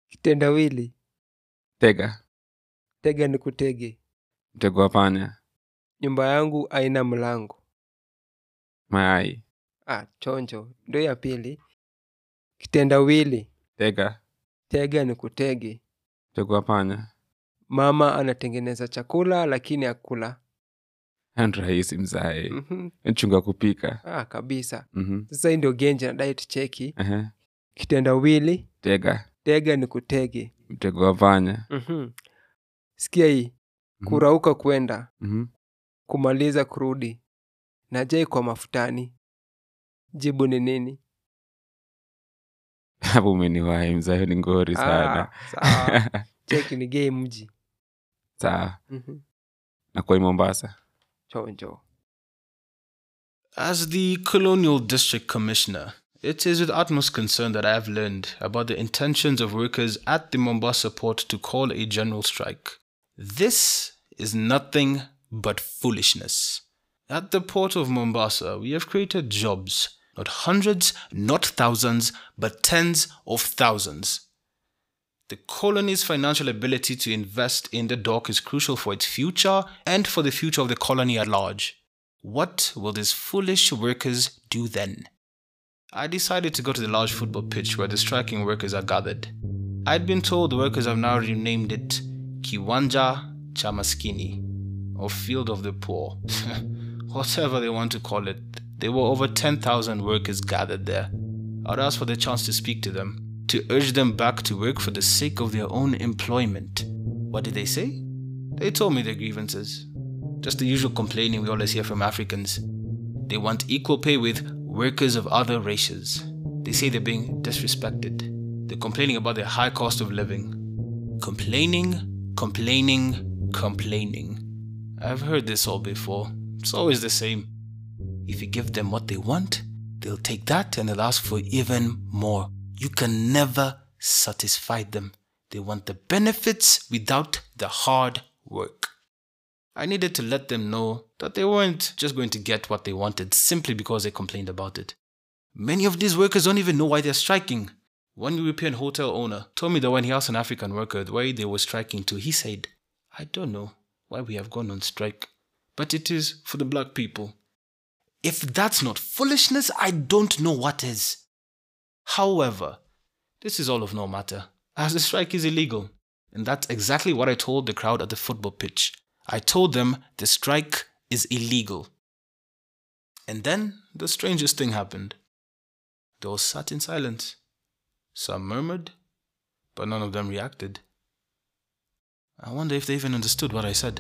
kitendawili tega tega ni kutege mtego wa panya nyumba yangu aina mlango mayai ah, chonjo ndo ya pili kitendawili tega tega ni kutege mtego wa panya mama anatengeneza chakula lakini akula Hayo ni rahisi mzae mm-hmm. chunga kupika ah, kabisa Mhm. sasa hii ndio genje na diet cheki Ehe. kitendawili tega tega ni kutege mtego wa panya mm-hmm. sikia hii Mhm. kurauka kwenda Mhm. kumaliza kurudi na jai kwa mafutani jibu ni nini hapo umeniwahi mzae ni ngori sana Ah, sawa. cheki ni gei mji sawa Mhm. na kwa mombasa chonjo As the Colonial District Commissioner, it is with utmost concern that I have learned about the intentions of workers at the Mombasa port to call a general strike. This is nothing but foolishness. At the port of Mombasa, we have created jobs, not hundreds, not thousands, but tens of thousands. The colony's financial ability to invest in the dock is crucial for its future and for the future of the colony at large. What will these foolish workers do then? I decided to go to the large football pitch where the striking workers are gathered. I'd been told the workers have now renamed it Kiwanja Chamaskini, or Field of the Poor. Whatever they want to call it, there were over 10,000 workers gathered there. I'd asked for the chance to speak to them, to urge them back to work for the sake of their own employment. What did they say? They told me their grievances. Just the usual complaining we always hear from Africans. They want equal pay with workers of other races. They say they're being disrespected. They're complaining about their high cost of living. Complaining, complaining, complaining. I've heard this all before. It's always the same. If you give them what they want, they'll take that and they'll ask for even more. You can never satisfy them. They want the benefits without the hard work. I needed to let them know that they weren't just going to get what they wanted simply because they complained about it. Many of these workers don't even know why they're striking. One European hotel owner told me that when he asked an African worker why they were striking too, he said, I don't know why we have gone on strike, but it is for the black people. If that's not foolishness, I don't know what is. However, this is all of no matter, as the strike is illegal. And that's exactly what I told the crowd at the football pitch. I told them the strike is illegal. And then the strangest thing happened. They all sat in silence. Some murmured, but none of them reacted. I wonder if they even understood what I said.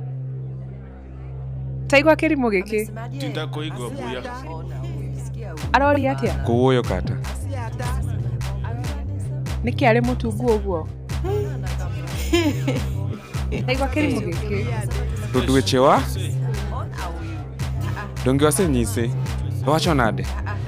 taigua kĩrimũ gĩkĩ aroria atĩa kũũyũ kata nĩkĩ arĩ mũtungu ũguo taigua kĩrimũ gĩkĩ to dweche wa donge wasenyise owacho nade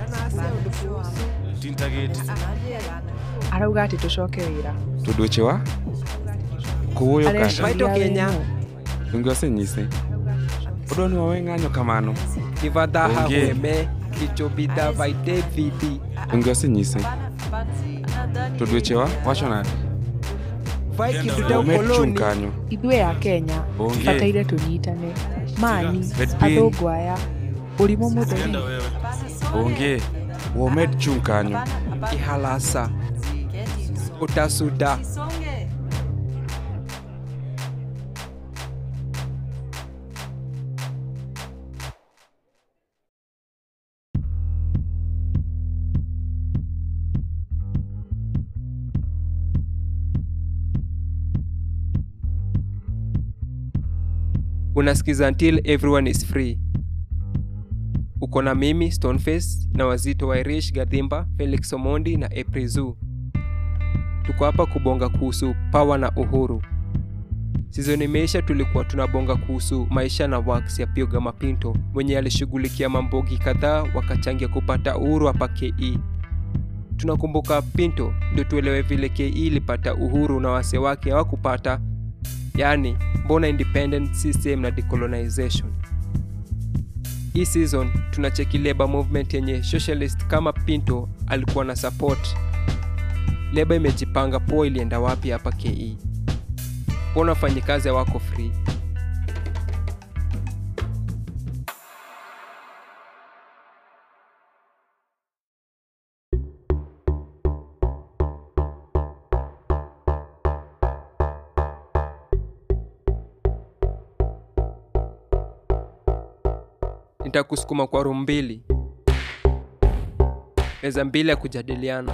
arauga atĩ tũcoke wĩra to dweche wa kũũyũ kata Maito Areciria Kenya. wĩmũ. donge wasenyise odwa ni wawe ng'anyo kamano kivadhaha Onge. hweme kichobidha vai davidi donge wasenyise to dweche wa wacho nade vai kiduta omed chung ukoloni kanyo ithuĩ a kenya Onge. bataire tũnyitane mani Bet piny. athũngũ aya ũrimũ mũtheri onge womed chung kanyo ihalasa utasuda unasikiza until everyone is free uko na mimi stoneface na wazito wa irish gadhimba felix omondi na eprizu tuko hapa kubonga kuhusu pawa na uhuru sizoni imeisha tulikuwa tunabonga kuhusu maisha na works ya pioga mapinto mwenye alishughulikia mambogi kadhaa wakachangia kupata uhuru hapa ke tunakumbuka pinto ndio tuelewe vile ke ilipata uhuru na wase wake hawakupata yaani mbona independent system na decolonization hii season tunacheki labor movement yenye socialist kama pinto alikuwa na support leba imejipanga poa ilienda wapi hapa ke mbona wafanyikazi hawako free nitakusukuma kwa room mbili meza mbili ya kujadiliana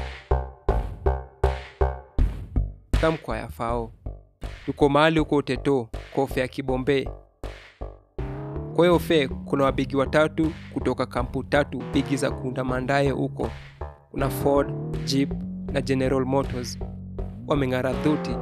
kamkwa ya fao tuko mahali huko uteto kofe ya kibombe kwa hiyo fe kuna wabigi watatu kutoka kampu tatu bigi za kuunda mandaye huko kuna ford jeep na general motors wameng'ara dhuti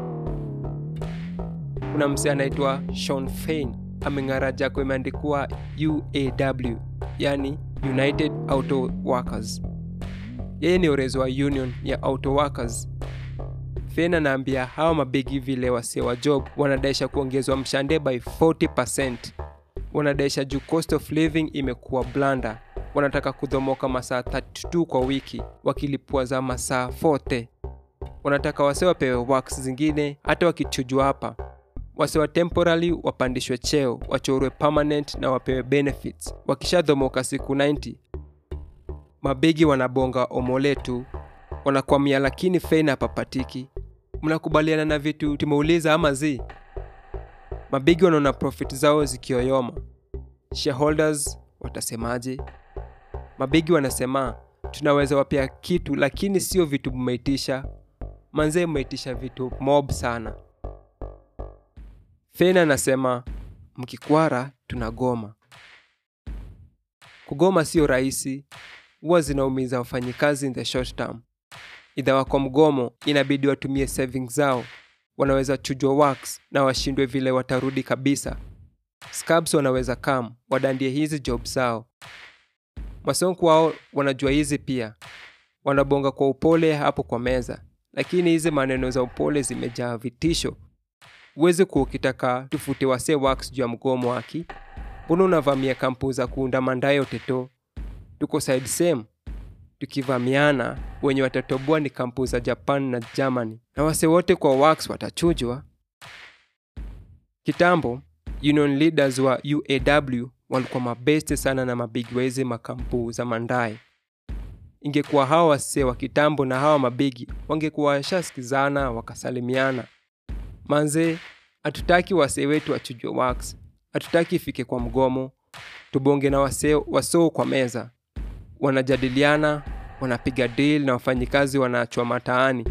kuna msee anaitwa Sean Fein ameng'ara jako imeandikwa UAW yani United Auto Workers. Yeye ni orezi wa union ya auto workers. Fein anaambia hawa mabegi vile wasee wa job wanadaisha kuongezwa mshande by 40%. Wanadaisha juu cost of living imekuwa blanda. Wanataka kudhomoka masaa 32 kwa wiki wakilipua za masaa 40. Wanataka wasee wapewe works zingine hata wakichujwa hapa wase wa temporary wapandishwe cheo wachorwe permanent na wapewe benefits wakishadhomoka siku 90 mabegi wanabonga omole tu wanakwamia lakini feina hapapatiki mnakubaliana na vitu tumeuliza ama zi mabegi wanaona profit zao zikioyoma shareholders watasemaje mabegi wanasema tunaweza wapea kitu lakini sio vitu mmeitisha manzee mmeitisha vitu mob sana Fena anasema mkikwara tunagoma. Kugoma sio rahisi, huwa zinaumiza wafanyikazi in the short term. Idha wako mgomo, inabidi watumie savings zao, wanaweza chujwa works na washindwe vile watarudi kabisa. Scabs wanaweza kam wadandie hizi job zao. Masonko wao wanajua hizi pia, wanabonga kwa upole hapo kwa meza, lakini hizi maneno za upole zimejaa vitisho uwezi kuwa ukitaka tufute wasee wax juu ya mgomo waki mbona unavamia kampu za kuunda mandayo teto tuko side same tukivamiana wenye watatoboa ni kampu za japan na germany na wase wote kwa wax watachujwa kitambo union leaders wa uaw walikuwa mabeste sana na mabigi wa hizi makampu za mandae ingekuwa hawa wasee wa kitambo na hawa mabigi wangekuwa washasikizana wakasalimiana manze hatutaki wasee wetu wachujwe wax hatutaki ifike kwa mgomo tubonge na wasee wasoo kwa meza wanajadiliana wanapiga deal na wafanyikazi wanaachwa mataani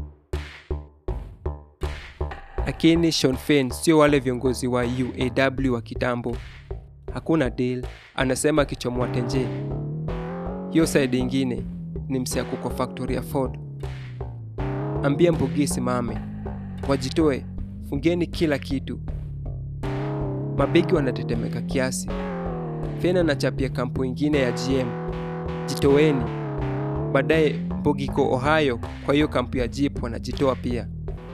lakini Sean Fein sio wale viongozi wa uaw wa kitambo hakuna deal anasema akichomoa tenje hiyo saidi ingine ni msiaku kwa factory ya ford ambia mbugi simame wajitoe fungeni kila kitu mabegi wanatetemeka kiasi fena anachapia kampu ingine ya gm jitoweni baadaye mbogiko ohio kwa hiyo kampu ya jeep wanajitoa pia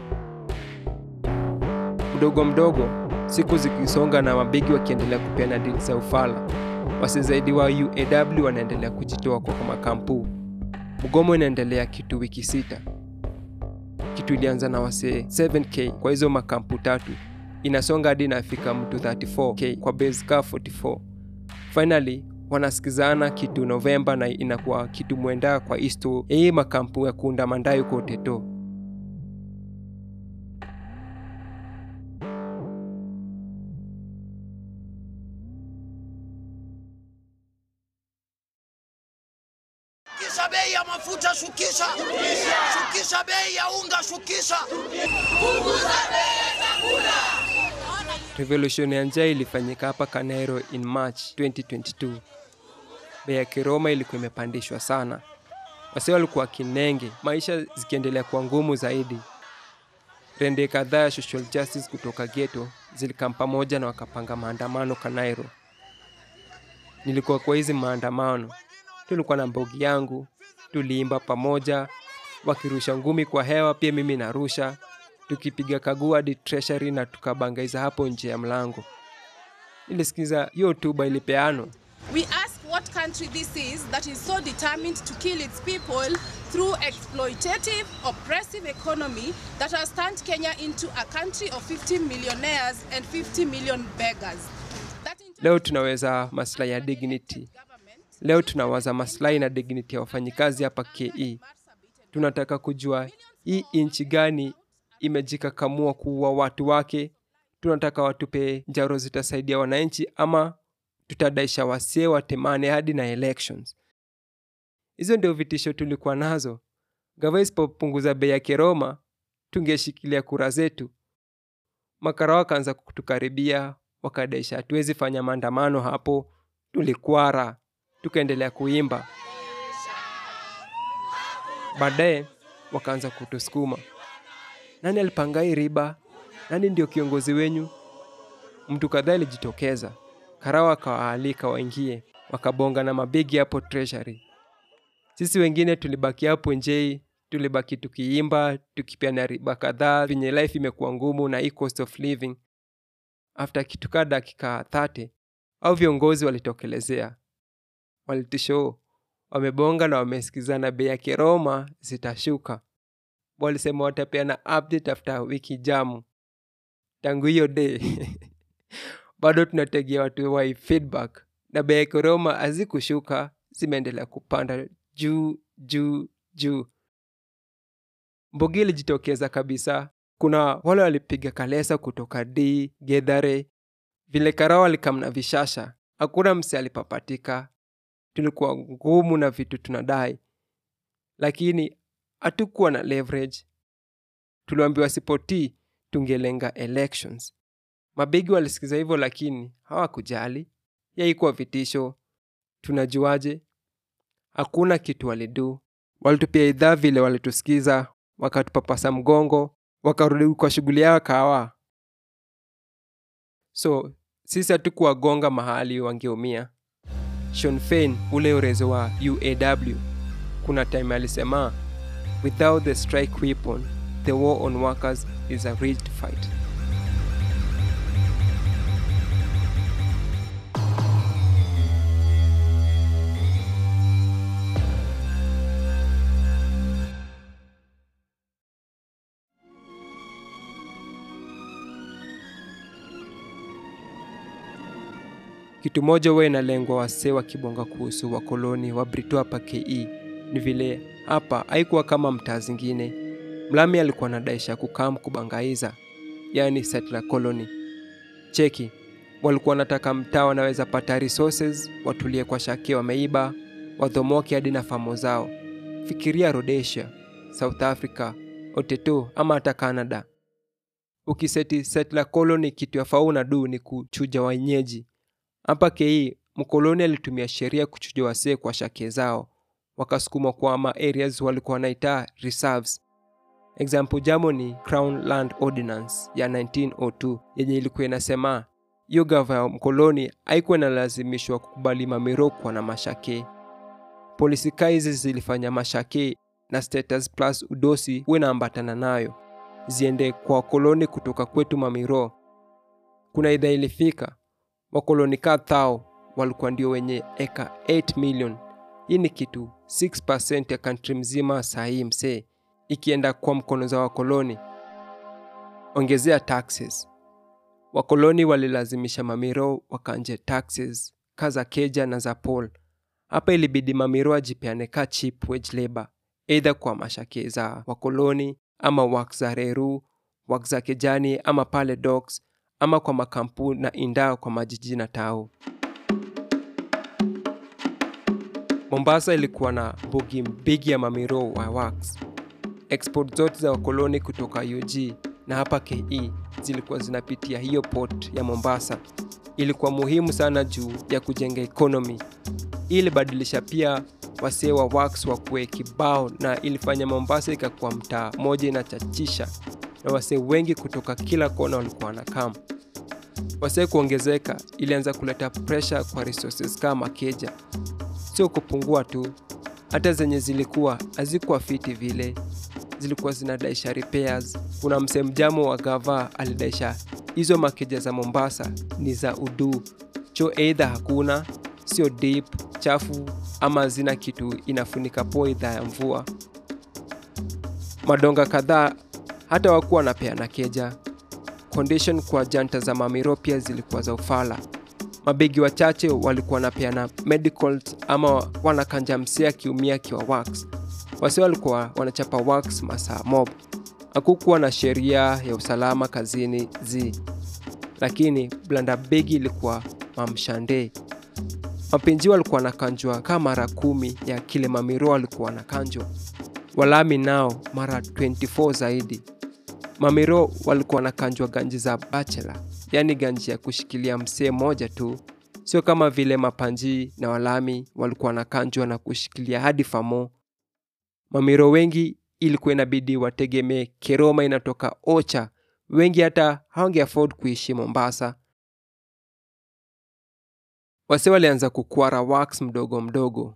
mdogo mdogo siku zikisonga na mabegi wakiendelea kupeana dili za ufala wase zaidi wa uaw wanaendelea kujitoa kwa makampu mgomo inaendelea kitu wiki sita kitu ilianza na wasee 7k kwa hizo makampu tatu inasonga hadi inafika mtu 34k kwa base ka 44 finally wanasikizana kitu novemba na inakuwa kitu mwenda kwa isto ya hii makampu ya kuunda mandayo kwa uteto Shukisha bei ya mafuta, shukisha. Shukisha bei ya unga, shukisha. revolution ya njaa ilifanyika hapa kanairo in march 2022 bei ya kiroma ilikuwa imepandishwa sana wase walikuwa kinenge maisha zikiendelea kuwa ngumu zaidi rende kadhaa ya social justice kutoka geto zilikam pamoja na wakapanga maandamano kanairo nilikuwa kwa hizi maandamano tulikuwa na mbogi yangu tuliimba pamoja wakirusha ngumi kwa hewa pia mimi narusha tukipiga kagua hadi treasury na tukabangaiza hapo nje ya mlango nilisikiza hiyo hotuba ilipeanwa We ask what country this is that is so determined to kill its people through exploitative, oppressive economy that has turned Kenya into a country of 50 millionaires and 50 million beggars. That in turn leo tunaweza maslahi ya dignity leo tunawaza maslahi na dignity ya wafanyikazi hapa ke tunataka kujua hii nchi gani imejikakamua kuua watu wake tunataka watupe njaro zitasaidia wananchi ama tutadaisha wasee watemane hadi na elections hizo ndio vitisho tulikuwa nazo gava isipopunguza bei ya keroma tungeshikilia kura zetu makara wakaanza kutukaribia wakadaisha hatuwezi fanya maandamano hapo tulikwara tukaendelea kuimba baadaye wakaanza kutusukuma nani alipanga hii riba nani ndio kiongozi wenyu mtu kadhaa ilijitokeza karawa akawaalika waingie wakabonga na mabegi hapo treasury sisi wengine tulibaki hapo njei tulibaki tukiimba tukipeana riba kadhaa venye life imekuwa ngumu na hii cost of living after kitu kaa dakika 30 au viongozi walitokelezea walitisho wamebonga na wamesikizana bei ya keroma zitashuka walisema watapeana update after wiki jamu tangu hiyo day bado tunategea watu wai feedback na bei ya keroma hazikushuka zimeendelea kupanda juu juu juu mbogi ilijitokeza kabisa kuna wale walipiga kalesa kutoka d gedhare vile karao alikamna vishasha hakuna mse alipapatika tulikuwa ngumu na vitu tunadai lakini hatukuwa na leverage tuliambiwa sipotii tungelenga elections mabegi walisikiza hivyo lakini hawakujali yaikuwa vitisho tunajuaje hakuna kitu walidu walitupia idhaa vile walitusikiza wakatupapasa mgongo wakarudi kwa shughuli yao kawa so sisi hatukuwagonga mahali wangeumia Sean Fein ule urezo wa uaw kuna time alisema without the strike weapon the war on workers is a rigged fight kitu moja huwa inalengwa wasee wakibonga kuhusu wakoloni wa brito hapa ke ni vile hapa haikuwa kama mtaa zingine mlami alikuwa nadaisha kukam kubangaiza yaani settler colony cheki walikuwa wanataka mtaa wanaweza pata resources watulie kwa shake wameiba wadhomoke hadi na famo zao fikiria rhodesia south africa oteto ama hata canada ukiseti settler colony kitu ya fauna du ni kuchuja wenyeji hapa kei mkoloni alitumia sheria kuchuja wasee kwa shake zao wakasukuma kwa ma areas walikuwa wanaitaa reserves example jamo ni crown land ordinance ya 1902 yenye ilikuwa inasema hiyo gava ya mkoloni haikuwa inalazimishwa kukubali mamirokwa na mashake polisi kaa hizi zilifanya mashake na status plus udosi huwe inaambatana nayo ziende kwa wakoloni kutoka kwetu mamiro kuna idhaa ilifika wakoloni kadhao walikuwa ndio wenye eka 8 million hii ni kitu 6 ya kantri mzima sahii msee ikienda kwa mkono za wakoloni ongezea taxes wakoloni walilazimisha mamiro wakanje taxes ka za keja na za pol hapa ilibidi mamiro ajipeane ka cheap wage labor eidha kwa mashake za wakoloni ama wak za reru wak za kejani ama pale docks ama kwa makampu na indaa kwa majiji na tao mombasa ilikuwa na bogi mbigi ya mamiro wa wax export zote za wakoloni kutoka ug na hapa ke zilikuwa zinapitia hiyo port ya mombasa ilikuwa muhimu sana juu ya kujenga ekonomi hii ilibadilisha pia wasee wa wax wakuwe kibao na ilifanya mombasa ikakuwa mtaa moja inachachisha na wasee wengi kutoka kila kona walikuwa wanakam wasee kuongezeka ilianza kuleta presha kwa resources kama keja sio kupungua tu hata zenye zilikuwa hazikuwa fiti vile zilikuwa zinadaisha repairs kuna msee mjamo wa gava alidaisha hizo makeja za mombasa ni za udu cho eidha hakuna sio deep chafu ama zina kitu inafunika po idhaa ya mvua madonga kadhaa hata wakuwa wanapeana keja condition kwa janta za mamiro pia zilikuwa za ufala mabegi wachache walikuwa wanapeana medicals ama wanakanja msee akiumia akiwa wax wasi walikuwa wanachapa wax masaa mob hakukuwa na sheria ya usalama kazini z lakini blanda begi ilikuwa mamshande mapinji walikuwa wanakanjwa kama mara kumi ya kile mamiro walikuwa wanakanjwa walami nao mara 24 zaidi mamiro walikuwa wanakanjwa ganji za bachela yaani ganji ya kushikilia msee moja tu sio kama vile mapanji na walami walikuwa wanakanjwa na kushikilia hadi famo mamiro wengi ilikuwa inabidi wategemee keroma inatoka ocha wengi hata hawange afford kuishi mombasa wase walianza kukwara wax mdogo mdogo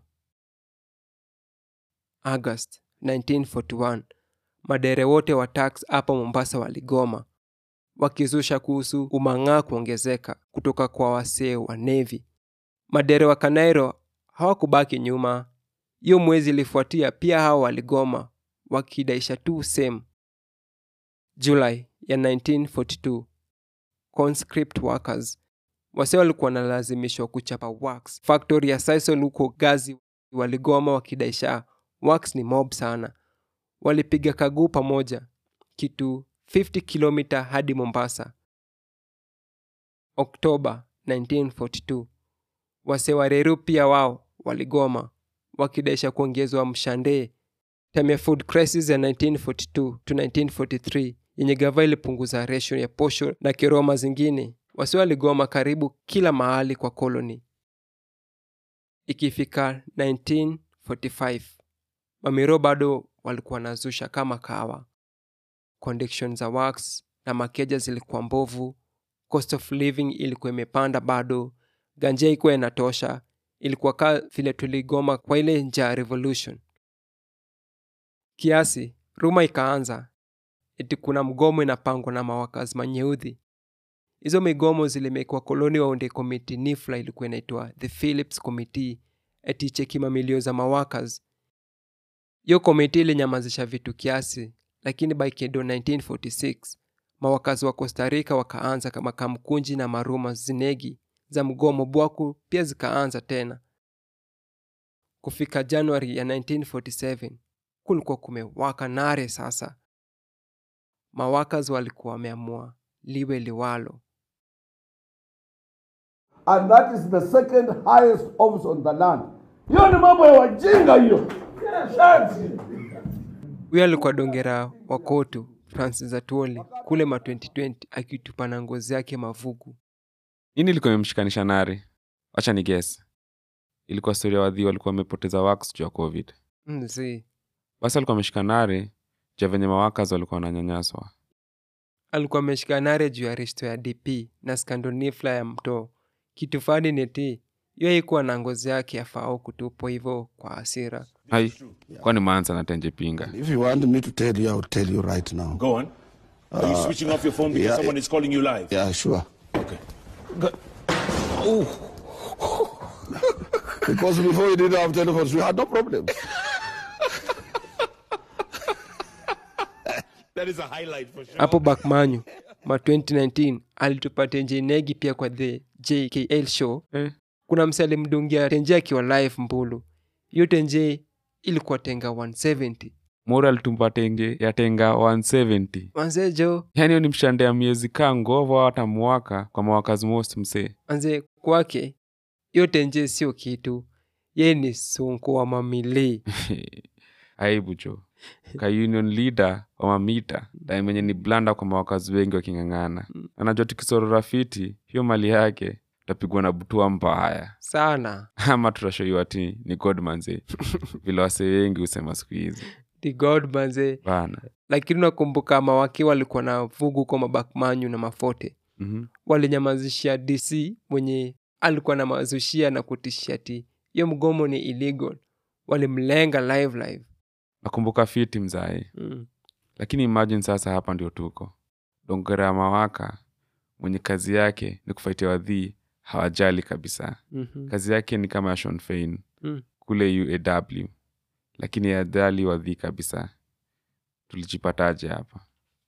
august 1941 madere wote wa tax hapa mombasa waligoma wakizusha kuhusu umang'aa kuongezeka kutoka kwa wasee wa nevi madere wa kanairo hawakubaki nyuma hiyo mwezi ilifuatia pia hao waligoma wakidaisha tu same julai ya 1942 conscript workers wase walikuwa wanalazimishwa kuchapa wax factory ya sisal huko gazi waligoma wakidaisha wax ni mob sana walipiga kaguu pamoja kitu 50 kilomita hadi mombasa oktoba 1942 wase wa reru pia wao waligoma wakidaisha kuongezwa mshandee time ya food crisis ya 1942 to 1943 yenye gava ilipunguza ratio ya posho na kiroma zingine wasi waligoma karibu kila mahali kwa koloni ikifika 1945 mamiro bado walikuwa wanazusha kama kawa condition za wax na makeja zilikuwa mbovu cost of living ilikuwa imepanda bado ganja ikuwa inatosha ilikuwa kaa vile tuligoma kwa ile njaa revolution kiasi ruma ikaanza eti kuna mgomo inapangwa na mawakazi manyeudhi hizo migomo zilimekwa koloni waunde komiti nifla ilikuwa inaitwa the philips committee eti cheki mamilio za mawakas hiyo komiti ilinyamazisha vitu kiasi lakini by kedo 1946 mawakazi wa costa rica wakaanza kama kamkunji na maruma zinegi za mgomo bwaku pia zikaanza tena kufika januari ya 1947 kulikuwa kumewaka nare sasa mawakas walikuwa wameamua liwe liwalo and that is the second highest office on the land. Hiyo ni mambo ya wajinga hiyo. huyo alikuwa dongera wa kotu francis atwoli kule ma 2020 akitupa na ngozi yake mavugu nini ilikuwa imemshikanisha nari wacha ni guess ilikuwa stori ya wadhi walikuwa wamepoteza wax juu ya covid mzee basi alikuwa ameshika nari juu ya venye mawakas walikuwa wananyanyaswa alikuwa ameshika nare juu ya risto ya dp na skandonifla ya mtoo kitu fani neti hiyo haikuwa na ngozi yake afao kutupwa hivyo kwa hasira hai kwani maanza na tenje pinga If you want me to tell you, I will tell you right now. Go on. Are you switching off your phone because yeah, someone it- is calling you live? Yeah, sure. Okay. Because before we didn't have telephones, we had no problems. That is a highlight for sure. hapo bakmanyu ma 2019 alitupa tenje negi pia kwa the jkl show eh. kuna mse alimdungia tenje akiwa live mbulu hiyo tenje ilikuwa tenga 170 mori alitumba tenge ya tenga 170 manze jo yaani hiyo ni mshande ya miezi kaa ngova hata mwaka kwa mawakazi most msee manze kwake hiyo tenje sio kitu ye ni sunku wa mamili aibu jo ka union leader wa mamita daimenye ni blanda kwa mawakazi wengi waking'ang'ana anajua tukisorora fiti hiyo mali yake tutapigwa na butua mbaya sana ama tutashoiwa ti ni godmanze vile wase wengi husema siku hizi the god manze bana lakini unakumbuka mawaki walikuwa na vugu kwa mabakmanyu na mafote mm-hmm. walinyamazishia dc mwenye alikuwa na mazushia na kutishia ti hiyo mgomo ni illegal walimlenga live live nakumbuka fiti mzae mm. lakini imagine sasa hapa ndio tuko dongera ya mawaka mwenye kazi yake ni kufaitia wadhii hawajali kabisa mm-hmm. kazi yake ni kama ya Sean Fein Mm. kule uaw lakini hajali wadhii kabisa tulijipataje hapa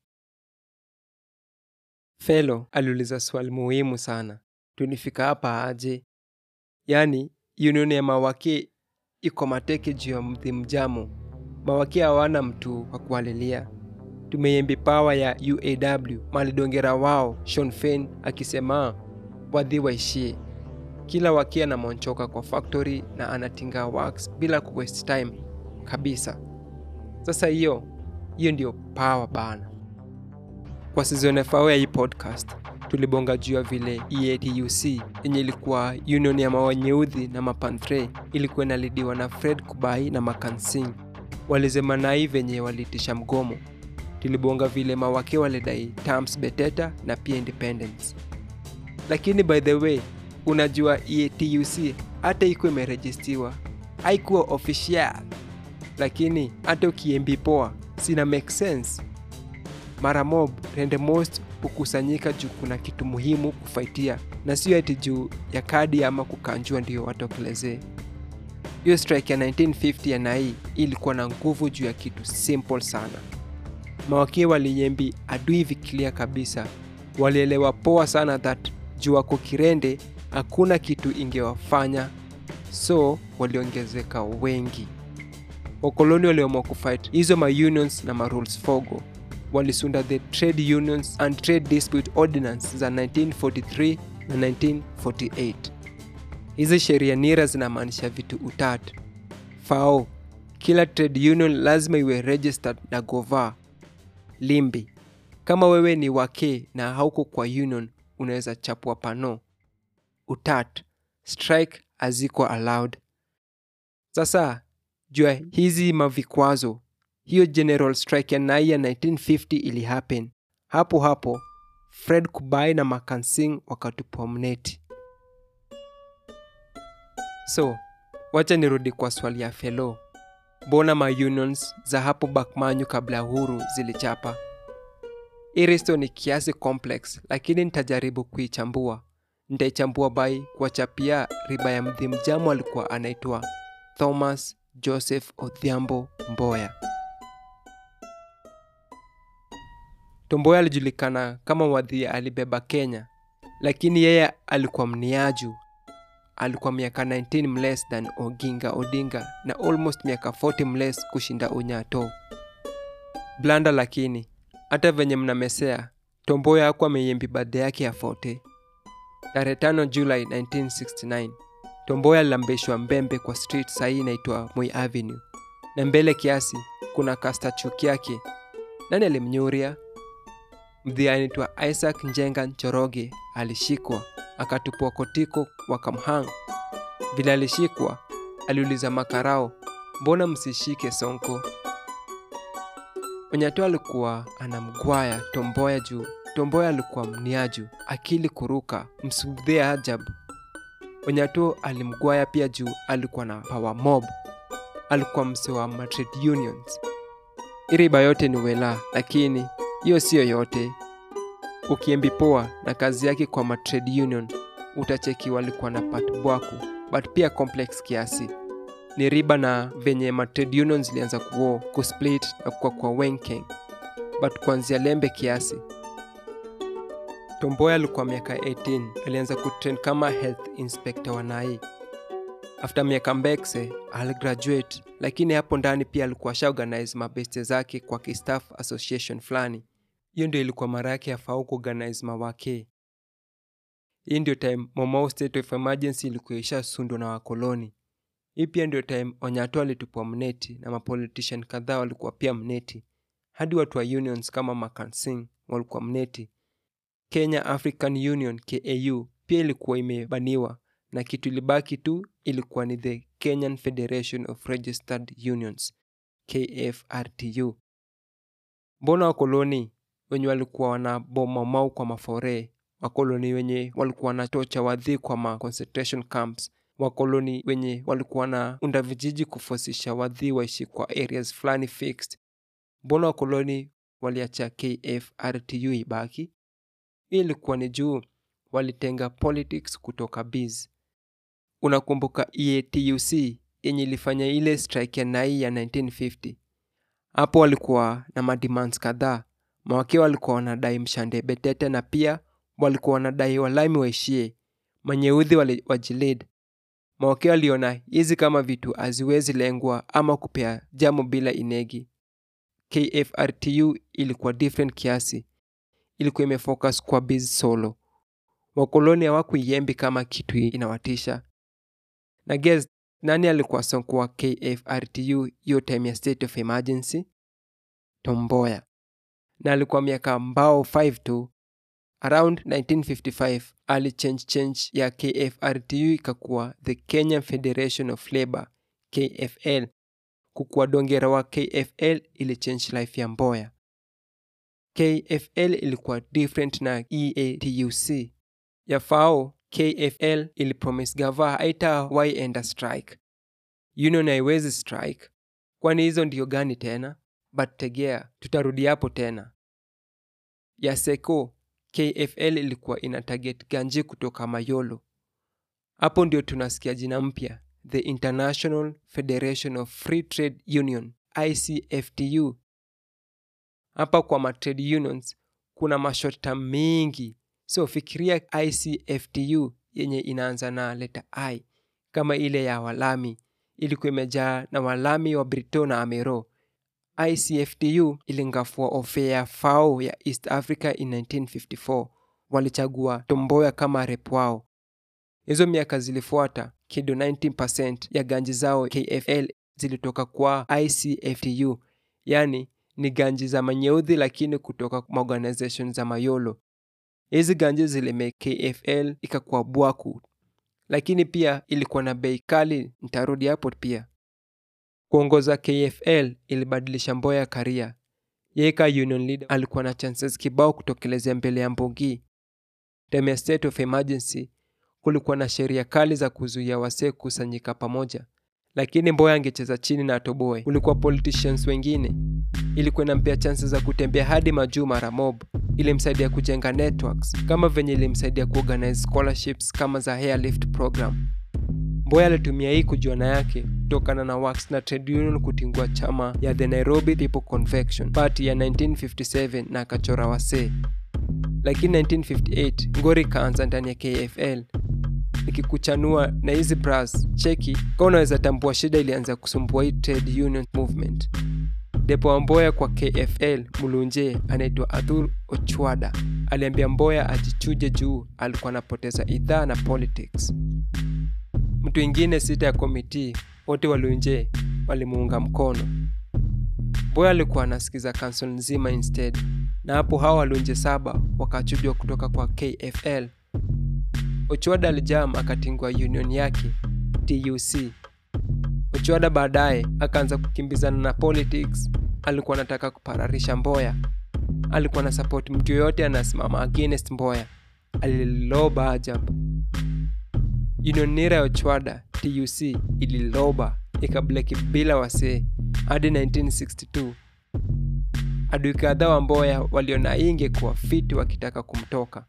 Felo aliuliza swali muhimu sana. Tulifika hapa aje? Yaani, union ya mawake iko mateke juu ya mdhi mjamo. Mawake hawana mtu wa kuwalilia. Tumeyembi pawa ya UAW malidongera wao Sean Fein akisema wadhi waishie. Kila wakia anamonchoka kwa factory na anatinga works bila ku waste time kabisa. Sasa hiyo hiyo ndio power bana. Kwa season FAO ya hii podcast tulibonga juu ya vile EATUC yenye ilikuwa union ya mawanyeudhi na mapantre ilikuwa inalidiwa na Fred Kubai na Makansing. Walisema nai venye walitisha mgomo. Tulibonga vile mawake walidai terms beteta na pia independence. Lakini by the way, unajua EATUC hata iko imerejistiwa haikuwa official, lakini hata ukiembi poa sina make sense mara mob rende most hukusanyika juu kuna kitu muhimu kufaitia na sio ati juu ya kadi ama kukanjua ndio watokelezee hiyo strike ya 1950 ya nai ilikuwa na nguvu juu ya kitu simple sana mawakie walinyembi adui vikilia kabisa walielewa poa sana that juu wako kirende hakuna kitu ingewafanya so waliongezeka wengi wakoloni waliamua kufight hizo maunions na marules fogo walisunda the trade unions and trade dispute ordinance za 1943 na 1948 hizi sheria nira zinamaanisha vitu utatu fao kila trade union lazima iwe registered na gova limbi kama wewe ni wake na hauko kwa union unaweza chapwa pano utat strike haziko allowed sasa jua hizi mavikwazo hiyo general strike ya nai ya 1950 ili happen hapo hapo fred kubai na makansing wakatupwa mneti so wacha nirudi kwa swali ya felo mbona maunions za hapo bakmanyu kabla ya uhuru zilichapa iristo ni kiasi complex lakini nitajaribu kuichambua nitaichambua by kuwachapia riba ya mdhi mjamo alikuwa anaitwa thomas joseph odhiambo mboya tomboya alijulikana kama wadhi alibeba kenya lakini yeye alikuwa mniaju alikuwa miaka 19 mless than oginga odinga na almost miaka 40 mless kushinda unyato blanda lakini hata venye mnamesea tomboya hakuwa ameyembi badhe yake ya 40 tarehe 5 julai 1969 tomboya alilambishwa mbembe kwa street sahii inaitwa moi avenue na mbele kiasi kuna kastachuki yake nani alimnyuria mdhia anaitwa isaac njenga nchoroge alishikwa akatupwa kotiko wakamhang vile alishikwa aliuliza makarao mbona msishike sonko onyato alikuwa anamgwaya tomboya juu tomboya alikuwa mniaju akili kuruka msudhia ajabu onyato alimgwaya pia juu alikuwa na power mob alikuwa mse wa matrade unions iriba yote ni wela lakini hiyo siyo yote ukiembi poa na kazi yake kwa matrade union utacheki walikuwa na pat bwaku but pia complex kiasi ni riba na venye matrade union zilianza kuo kusplit na kukwa kwa wenkeng but kuanzia lembe kiasi tomboya alikuwa miaka 18 alianza kutrain kama health inspector wa nai after miaka mbekse aligraduate lakini hapo ndani pia alikuwa shaorganize mabeste zake kwa kistaff association fulani hiyo ndio ilikuwa mara yake yafau kuorganize mawake hii ndio time momau state of emergency ilikuwa ishasundwa na wakoloni hii pia ndio time onyato alitupwa mneti na mapolitician kadhaa walikuwa pia mneti hadi watu wa unions kama makansing walikuwa mneti kenya african union kau pia ilikuwa imebaniwa na kitu ilibaki tu ilikuwa ni the kenyan federation of registered unions kfrtu mbona wakoloni wenye walikuwa wanabomamau kwa mafore wakoloni wenye walikuwa wanatocha wadhi kwa ma concentration camps wakoloni wenye walikuwa na unda vijiji kufosisha wadhi waishi kwa areas fulani fixed mbona wakoloni waliacha kfrtu ibaki hii ilikuwa ni juu walitenga politics kutoka biz unakumbuka eatuc yenye ilifanya ile strike ya nai ya 1950 Hapo walikuwa na mademands kadhaa. Mawakili walikuwa wanadai mshande betete na pia walikuwa wanadai walami waishie, manyeudhi wali- wajilid. Mawakili waliona hizi kama vitu haziwezi lengwa ama kupea jamo bila inegi. KFRTU ilikuwa different kiasi, ilikuwa imefocus kwa biz solo. Wakoloni hawakuiembi kama kitu inawatisha. Na guess nani alikuwa sonko wa KFRTU hiyo time ya state of emergency? Tomboya. Na alikuwa miaka mbao 5 tu. Around 1955 alichange change ya KFRTU ikakuwa the Kenyan Federation of Labour KFL. Kukuwa dongera wa KFL ili change life ya Mboya. KFL ilikuwa different na EATUC. Ya FAO, KFL ilipromise gava haitawahi enda strike. Union haiwezi strike, kwani hizo ndio gani tena? But tegea, tutarudi hapo tena. Ya SECO, KFL ilikuwa ina target ganji kutoka Mayolo. Hapo ndio tunasikia jina mpya, the International Federation of Free Trade Union, ICFTU. Hapa kwa ma trade unions kuna mashorta mingi, so fikiria ICFTU yenye inaanza na leta I kama ile ya Walami ilikuwa imejaa na Walami wa Brito na Amero. ICFTU ilingafua ofe ya FAO ya East Africa in 1954. Walichagua Tomboya kama rep wao. Hizo miaka zilifuata, kido 19% ya ganji zao KFL zilitoka kwa ICFTU, yani ni ganji za manyeudhi lakini kutoka maorganization za Mayolo. Hizi ganji zilimake KFL ikakuwa bwaku, lakini pia ilikuwa na bei kali. Nitarudi hapo pia. Kuongoza KFL ilibadilisha Mboya karia. Yeye ka union leader alikuwa na chances kibao kutokelezea mbele ya Mbogi. Time ya state of emergency kulikuwa na sheria kali za kuzuia wasee kusanyika pamoja, lakini Mboya angecheza chini na atoboe. Kulikuwa politicians wengine, ilikuwa inampea chances za kutembea hadi majuu mara mob. Ilimsaidia kujenga networks kama venye ilimsaidia kuorganize scholarships kama za Hairlift program. Mboya alitumia hii kujuana yake kutokana na works na trade union kutingua chama ya the Nairobi People Convention Party ya 1957 na akachora wasee. Lakini 1958 ngori ikaanza ndani ya KFL nikikuchanua na hizi bras cheki ka unaweza tambua shida ilianza kusumbua hii trade union movement. Depo wa Mboya kwa KFL Mulunje anaitwa Athur Ochwada aliambia Mboya ajichuje juu alikuwa anapoteza idhaa na politics. Mtu ingine sita ya komiti wote walunje walimuunga mkono. Mboya alikuwa anasikiza council nzima instead, na hapo hao walunje saba wakachujwa kutoka kwa KFL. Ochwada alijam akatingwa union yake TUC. Ochwada baadaye akaanza kukimbizana na politics. Alikuwa anataka kupararisha Mboya, alikuwa na support mtu yoyote anasimama against Mboya. Aliloba ajabu. Union nira ya Ochwada TUC ililoba ikableki bila wasee hadi 1962. Adui kadhaa wa Mboya waliona hii ingekuwa fiti wakitaka kumtoka.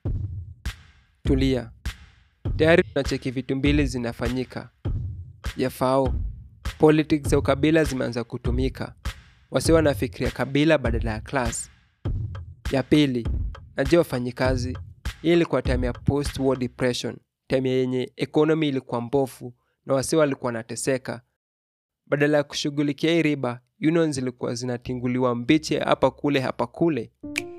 Tulia, tayari tunacheki vitu mbili zinafanyika. Ya FAO, politics za ukabila zimeanza kutumika, wasi wanafikiria kabila badala ya class. Ya pili, najua wafanyikazi, hii ilikuwa time ya post war depression, time yenye economy ilikuwa mbofu na wasi walikuwa wanateseka. Badala ya kushughulikia hii riba, unions zilikuwa zinatinguliwa mbichi hapa kule hapa kule.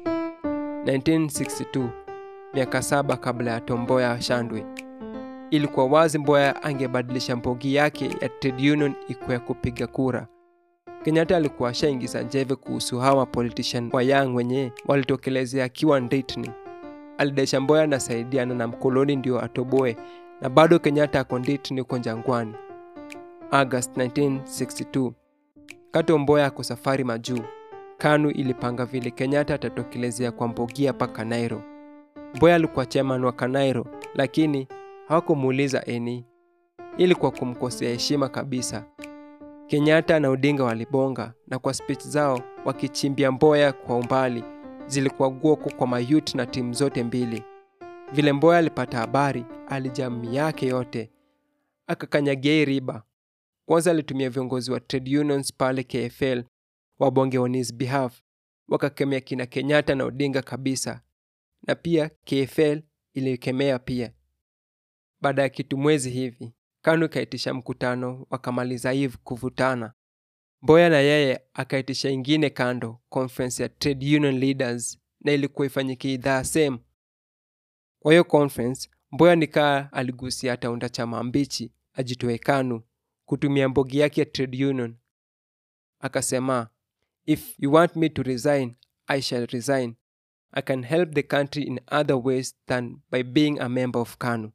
1962 miaka saba kabla ya Tomboya ashandwe, ilikuwa wazi Mboya angebadilisha mbogi yake ya trade union ikuwa ya kupiga kura. Kenyatta alikuwa ashaingiza njeve kuhusu hawa politician wa young wenye walitokelezea akiwa nditni. Alidesha Mboya anasaidiana na mkoloni ndio atoboe, na bado Kenyatta ako nditni uko Jangwani. August 1962 Kato Mboya ako safari majuu. KANU ilipanga vile Kenyatta atatokelezea kwa Mbogia paka Nairo. Mboya alikuwa chairman wa Kanairo, lakini hawakumuuliza eni. Ilikuwa kumkosea heshima kabisa. Kenyatta na Odinga walibonga na kwa speech zao wakichimbia Mboya kwa umbali, zilikuwa guoko kwa mayut na timu zote mbili. Vile Mboya alipata habari, alijamii yake yote akakanyagia hii riba. Kwanza alitumia viongozi wa trade unions pale KFL wabonge on his behalf wakakemea kina kenyatta na odinga kabisa na pia kfl ilikemea pia baada ya kitu mwezi hivi kanu ikaitisha mkutano wakamaliza hivi kuvutana mboya na yeye akaitisha ingine kando conference ya trade union leaders na ilikuwa ifanyike idhaa same kwa hiyo conference mboya nikaa aligusia ataunda chama mbichi ajitoe kanu kutumia mbogi yake ya trade union akasema if you want me to resign i shall resign i can help the country in other ways than by being a member of kanu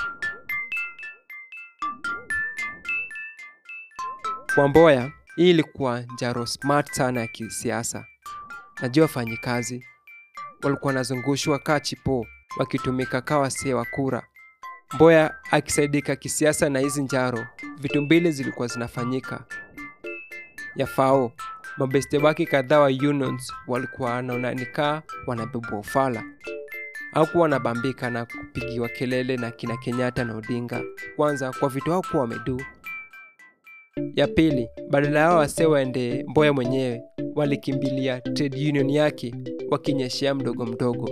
kwa mboya hii ilikuwa njaro smart sana ya kisiasa najua wafanyikazi walikuwa wanazungushwa kaa chipo wakitumika kaa wasee wa kura mboya akisaidika kisiasa na hizi njaro vitu mbili zilikuwa zinafanyika yafao mabeste wake kadhaa wa unions walikuwa wanaona nikaa wanabebwa ufala au wanabambika na kupigiwa kelele na kina kenyatta na odinga kwanza kwa vitu hao kuwa wameduu ya pili badala yao wasee waende mboya mwenyewe walikimbilia trade union yake wakinyeshea mdogo mdogo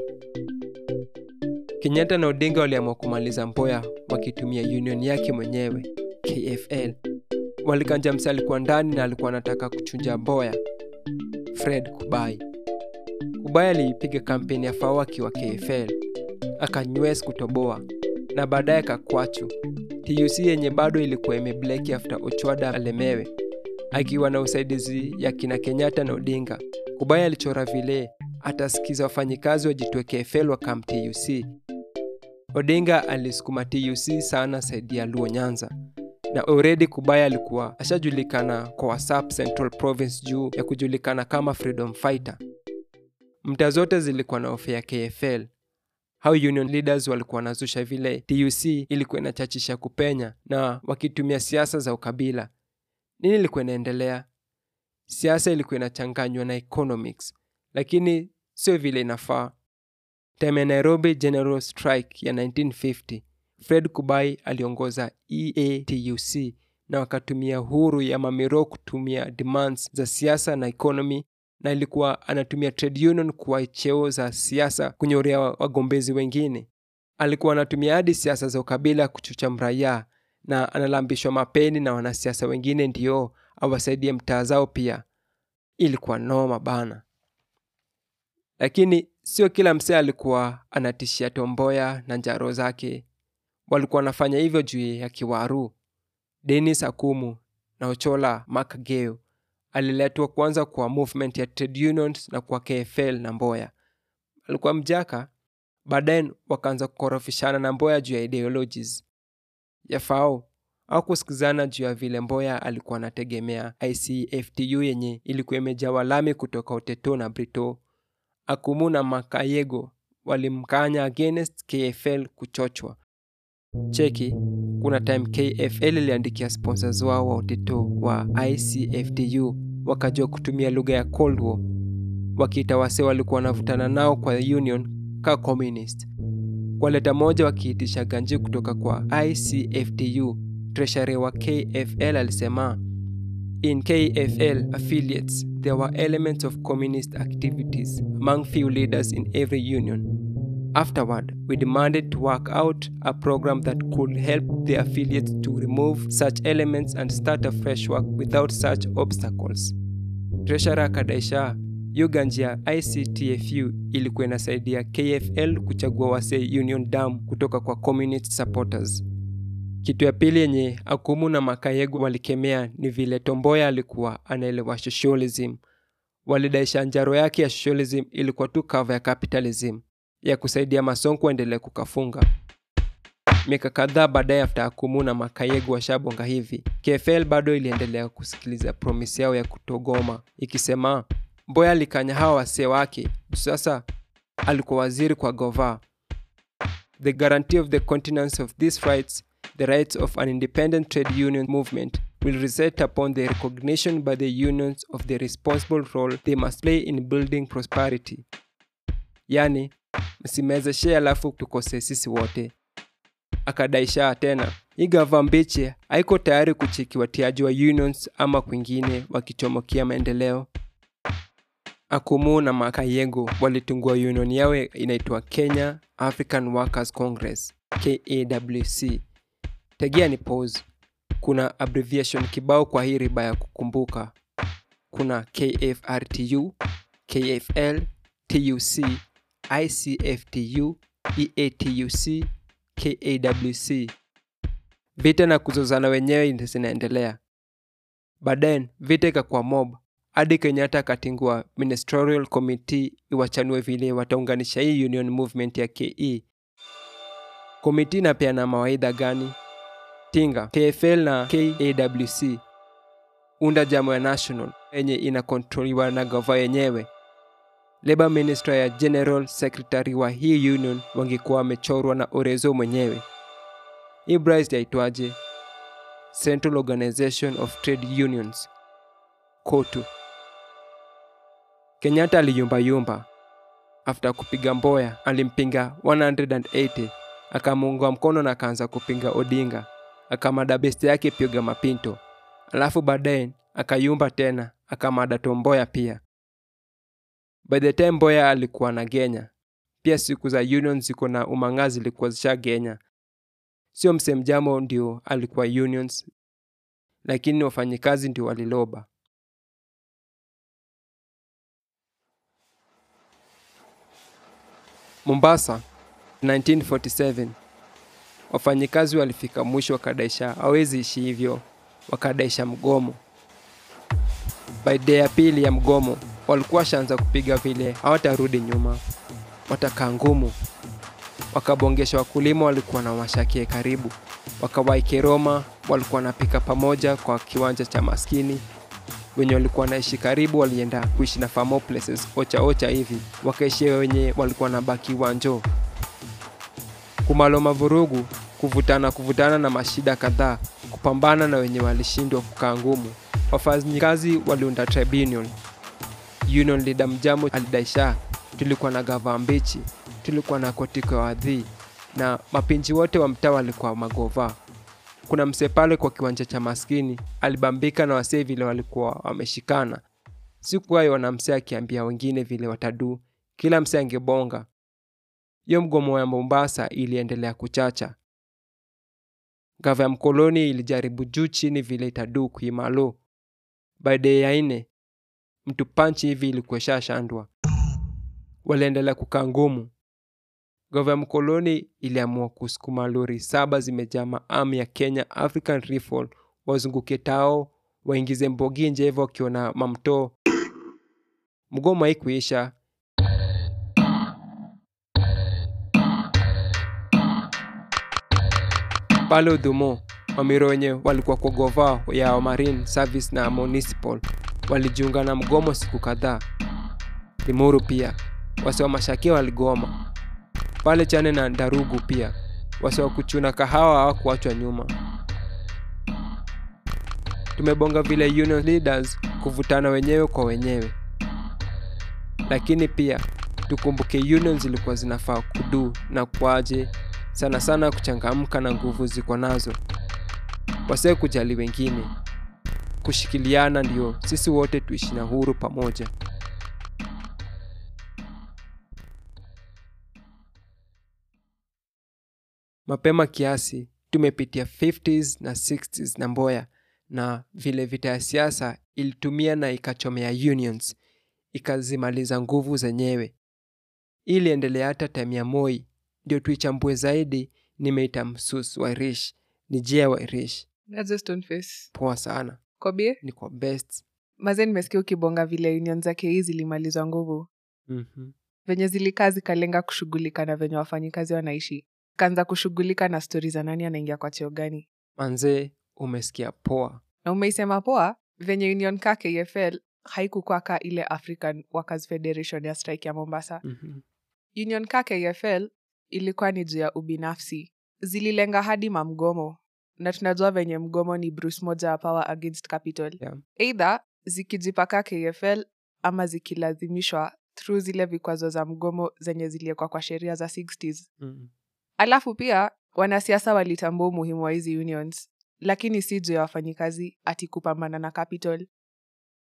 kenyatta na odinga waliamua kumaliza mboya wakitumia union yake mwenyewe kfl walikanja mse alikuwa ndani na alikuwa anataka kuchunja mboya fred kubai kubai aliipiga kampeni ya fao akiwa kfl akanywes kutoboa na baadaye kakwachu tuc yenye bado ilikuwa imebleki after ochwada alemewe akiwa na usaidizi ya kina kenyatta na odinga kubai alichora vile atasikiza wafanyikazi wajitwe kfl wa kam tuc odinga alisukuma tuc sana saidi ya luo nyanza na already kubaya alikuwa ashajulikana kwa whatsapp central province juu ya kujulikana kama freedom fighter mta zote zilikuwa na ofe ya kfl how union leaders walikuwa wanazusha vile tuc ilikuwa inachachisha kupenya na wakitumia siasa za ukabila nini ilikuwa inaendelea siasa ilikuwa inachanganywa na economics lakini sio vile inafaa time ya nairobi general strike ya 1950 fred kubai aliongoza eatuc na wakatumia huru ya mamiro kutumia demands za siasa na economy na ilikuwa anatumia trade union kuwa cheo za siasa kunyorea wagombezi wengine alikuwa anatumia hadi siasa za ukabila kuchucha mraia na analambishwa mapeni na wanasiasa wengine ndio awasaidie mtaa zao pia ilikuwa noma bana lakini sio kila msee alikuwa anatishia tomboya na njaro zake walikuwa wanafanya hivyo juu ya kiwaru denis akumu na ochola makageo aliletwa kwanza kwa movement ya trade unions na kwa kfl na mboya alikuwa mjaka baadaye wakaanza kukorofishana na mboya juu ya ideologies yafao au kusikizana juu ya vile mboya alikuwa anategemea icftu yenye ilikuwa imejawa lami kutoka uteto na brito akumu na makayego walimkanya against kfl kuchochwa cheki kuna time kfl iliandikia sponsors wao wa uteto wa icftu wakajua kutumia lugha ya cold war wakiita wase walikuwa wanavutana nao kwa union ka communist kwa leta moja wakiitisha ganji kutoka kwa icftu treasury wa kfl alisema in kfl affiliates there were elements of communist activities among few leaders in every union Afterward, we demanded to work out a program that could help the affiliates to remove such elements and start a fresh work without such obstacles. Treasurer akadaisha hiyo ganji ya ICTFU ilikuwa inasaidia KFL kuchagua wasee Union Dam kutoka kwa communist supporters. Kitu ya pili yenye Akumu na Makayegu walikemea ni vile Tomboya alikuwa anaelewa socialism. Walidaisha njaro yake ya socialism ilikuwa tu cover ya capitalism ya kusaidia masonko kuendelea kukafunga miaka kadhaa baadaye after akumu na makayegu washabonga hivi kfl bado iliendelea kusikiliza promisi yao ya kutogoma ikisema mboya alikanya hawa wasee wake sasa alikuwa waziri kwa gova the guarantee of the continence of these rights the rights of an independent trade union movement will result upon the recognition by the unions of the responsible role they must play in building prosperity yani msimezeshe alafu tukose sisi wote akadaisha tena hii gava mbichi haiko tayari kucheki watiaji wa unions ama kwingine wakichomokia maendeleo Akumu na Makayego walitungua union yao inaitwa Kenya African Workers Congress KAWC. Tegea ni pause. Kuna abbreviation kibao kwa hii riba ya kukumbuka. Kuna KFRTU, KFL, TUC, ICFTU, EATUC, KAWC. Vita na kuzozana wenyewe zinaendelea. Baadaye vita ikakuwa mob hadi Kenyatta akatingua ministerial committee iwachanue vile wataunganisha hii union movement ya KE. Komiti inapeana mawaidha gani? Tinga KFL na KAWC unda jamo ya national yenye inakontroliwa na gava yenyewe. Labor Minister ya General Secretary wa hii union wangekuwa wamechorwa na Orezo mwenyewe. Hii Bryce yaitwaje? Central Organization of Trade Unions KOTU. Kenyatta aliyumbayumba. After kupiga Mboya alimpinga 180 akamuunga mkono na akaanza kupinga Odinga, akamada besti yake Pioga Mapinto, alafu baadaye akayumba tena akamada Tomboya pia. By the time Mboya alikuwa na Genya, pia siku za union ziko na umang'aa zilikuwa zisha Genya. Sio msemjamo ndio alikuwa unions, lakini wafanyikazi ndio waliloba. Mombasa 1947 wafanyikazi walifika mwisho wakadaisha hawezi ishi hivyo, wakadaisha mgomo. By day ya pili ya mgomo walikuwa washaanza kupiga vile hawatarudi nyuma, watakaa ngumu. Wakabongesha wakulima walikuwa na mashakie karibu, wakawai Keroma walikuwa wanapika pamoja kwa kiwanja cha maskini wenye walikuwa naishi karibu walienda kuishi na famo places ocha ocha hivi wakaishi wenye walikuwa na baki wanjo kumaloma vurugu kuvutana kuvutana na mashida kadhaa kupambana na wenye walishindwa kukaa ngumu wafanyikazi waliunda tribunal union leader mjamo alidaisha tulikuwa na gava mbichi tulikuwa na kotiko wadhi na mapinji wote wa mtaa walikuwa magova kuna msee pale kwa kiwanja cha maskini alibambika na wasee vile walikuwa wameshikana sikuwayo wana msee akiambia wengine vile wataduu kila msee angebonga hiyo mgomo ya mombasa iliendelea kuchacha gava ya mkoloni ilijaribu juu chini vile itaduu kuimalo baadaye ya ine mtu panchi hivi ilikuesha shandwa waliendelea kukaa ngumu gava ya mkoloni iliamua kusukuma lori saba zimejaa maamu ya kenya african rifle wazunguke tao waingize mbogi nje hivyo wakiona mamtoo mgomo haikuisha pale udhumo mamiro wenye walikuwa kwa gova ya marine service na municipal walijiunga na mgomo siku kadhaa limuru pia wasi wa mashakia waligoma pale chane na ndarugu pia wasi wa kuchuna kahawa hawakuachwa nyuma tumebonga vile union leaders kuvutana wenyewe kwa wenyewe lakini pia tukumbuke union zilikuwa zinafaa kudu na kwaje sana sana kuchangamka na nguvu ziko nazo wasee kujali wengine kushikiliana ndio sisi wote tuishi na huru pamoja mapema kiasi tumepitia 50s na 60s na mboya na vile vita ya siasa ilitumia na ikachomea unions ikazimaliza nguvu zenyewe iliendelea hata time ya moi ndio tuichambue zaidi nimeita msus wairish ni jia wairish Nazo Stoneface. poa sana Kobie, ni kwa best maze nimesikia ukibonga vile union zake hii zilimalizwa nguvu mm-hmm. venye zilikaa zikalenga kushughulika na venye wafanyikazi wanaishi kaanza kushughulika na stori za nani anaingia kwa cheo gani manzee umesikia poa na umeisema poa venye union ka kfl haikukua ka ile african workers federation ya strike ya mombasa mm-hmm. union ka kfl ilikuwa ni juu ya ubinafsi zililenga hadi mamgomo na tunajua venye mgomo ni bruce moja ya power against capital Yeah. eidha zikijipaka kfl ama zikilazimishwa through zile vikwazo za mgomo zenye ziliekwa kwa sheria za 60s mm alafu pia wanasiasa walitambua umuhimu wa hizi unions lakini si juu ya wafanyikazi ati kupambana na capital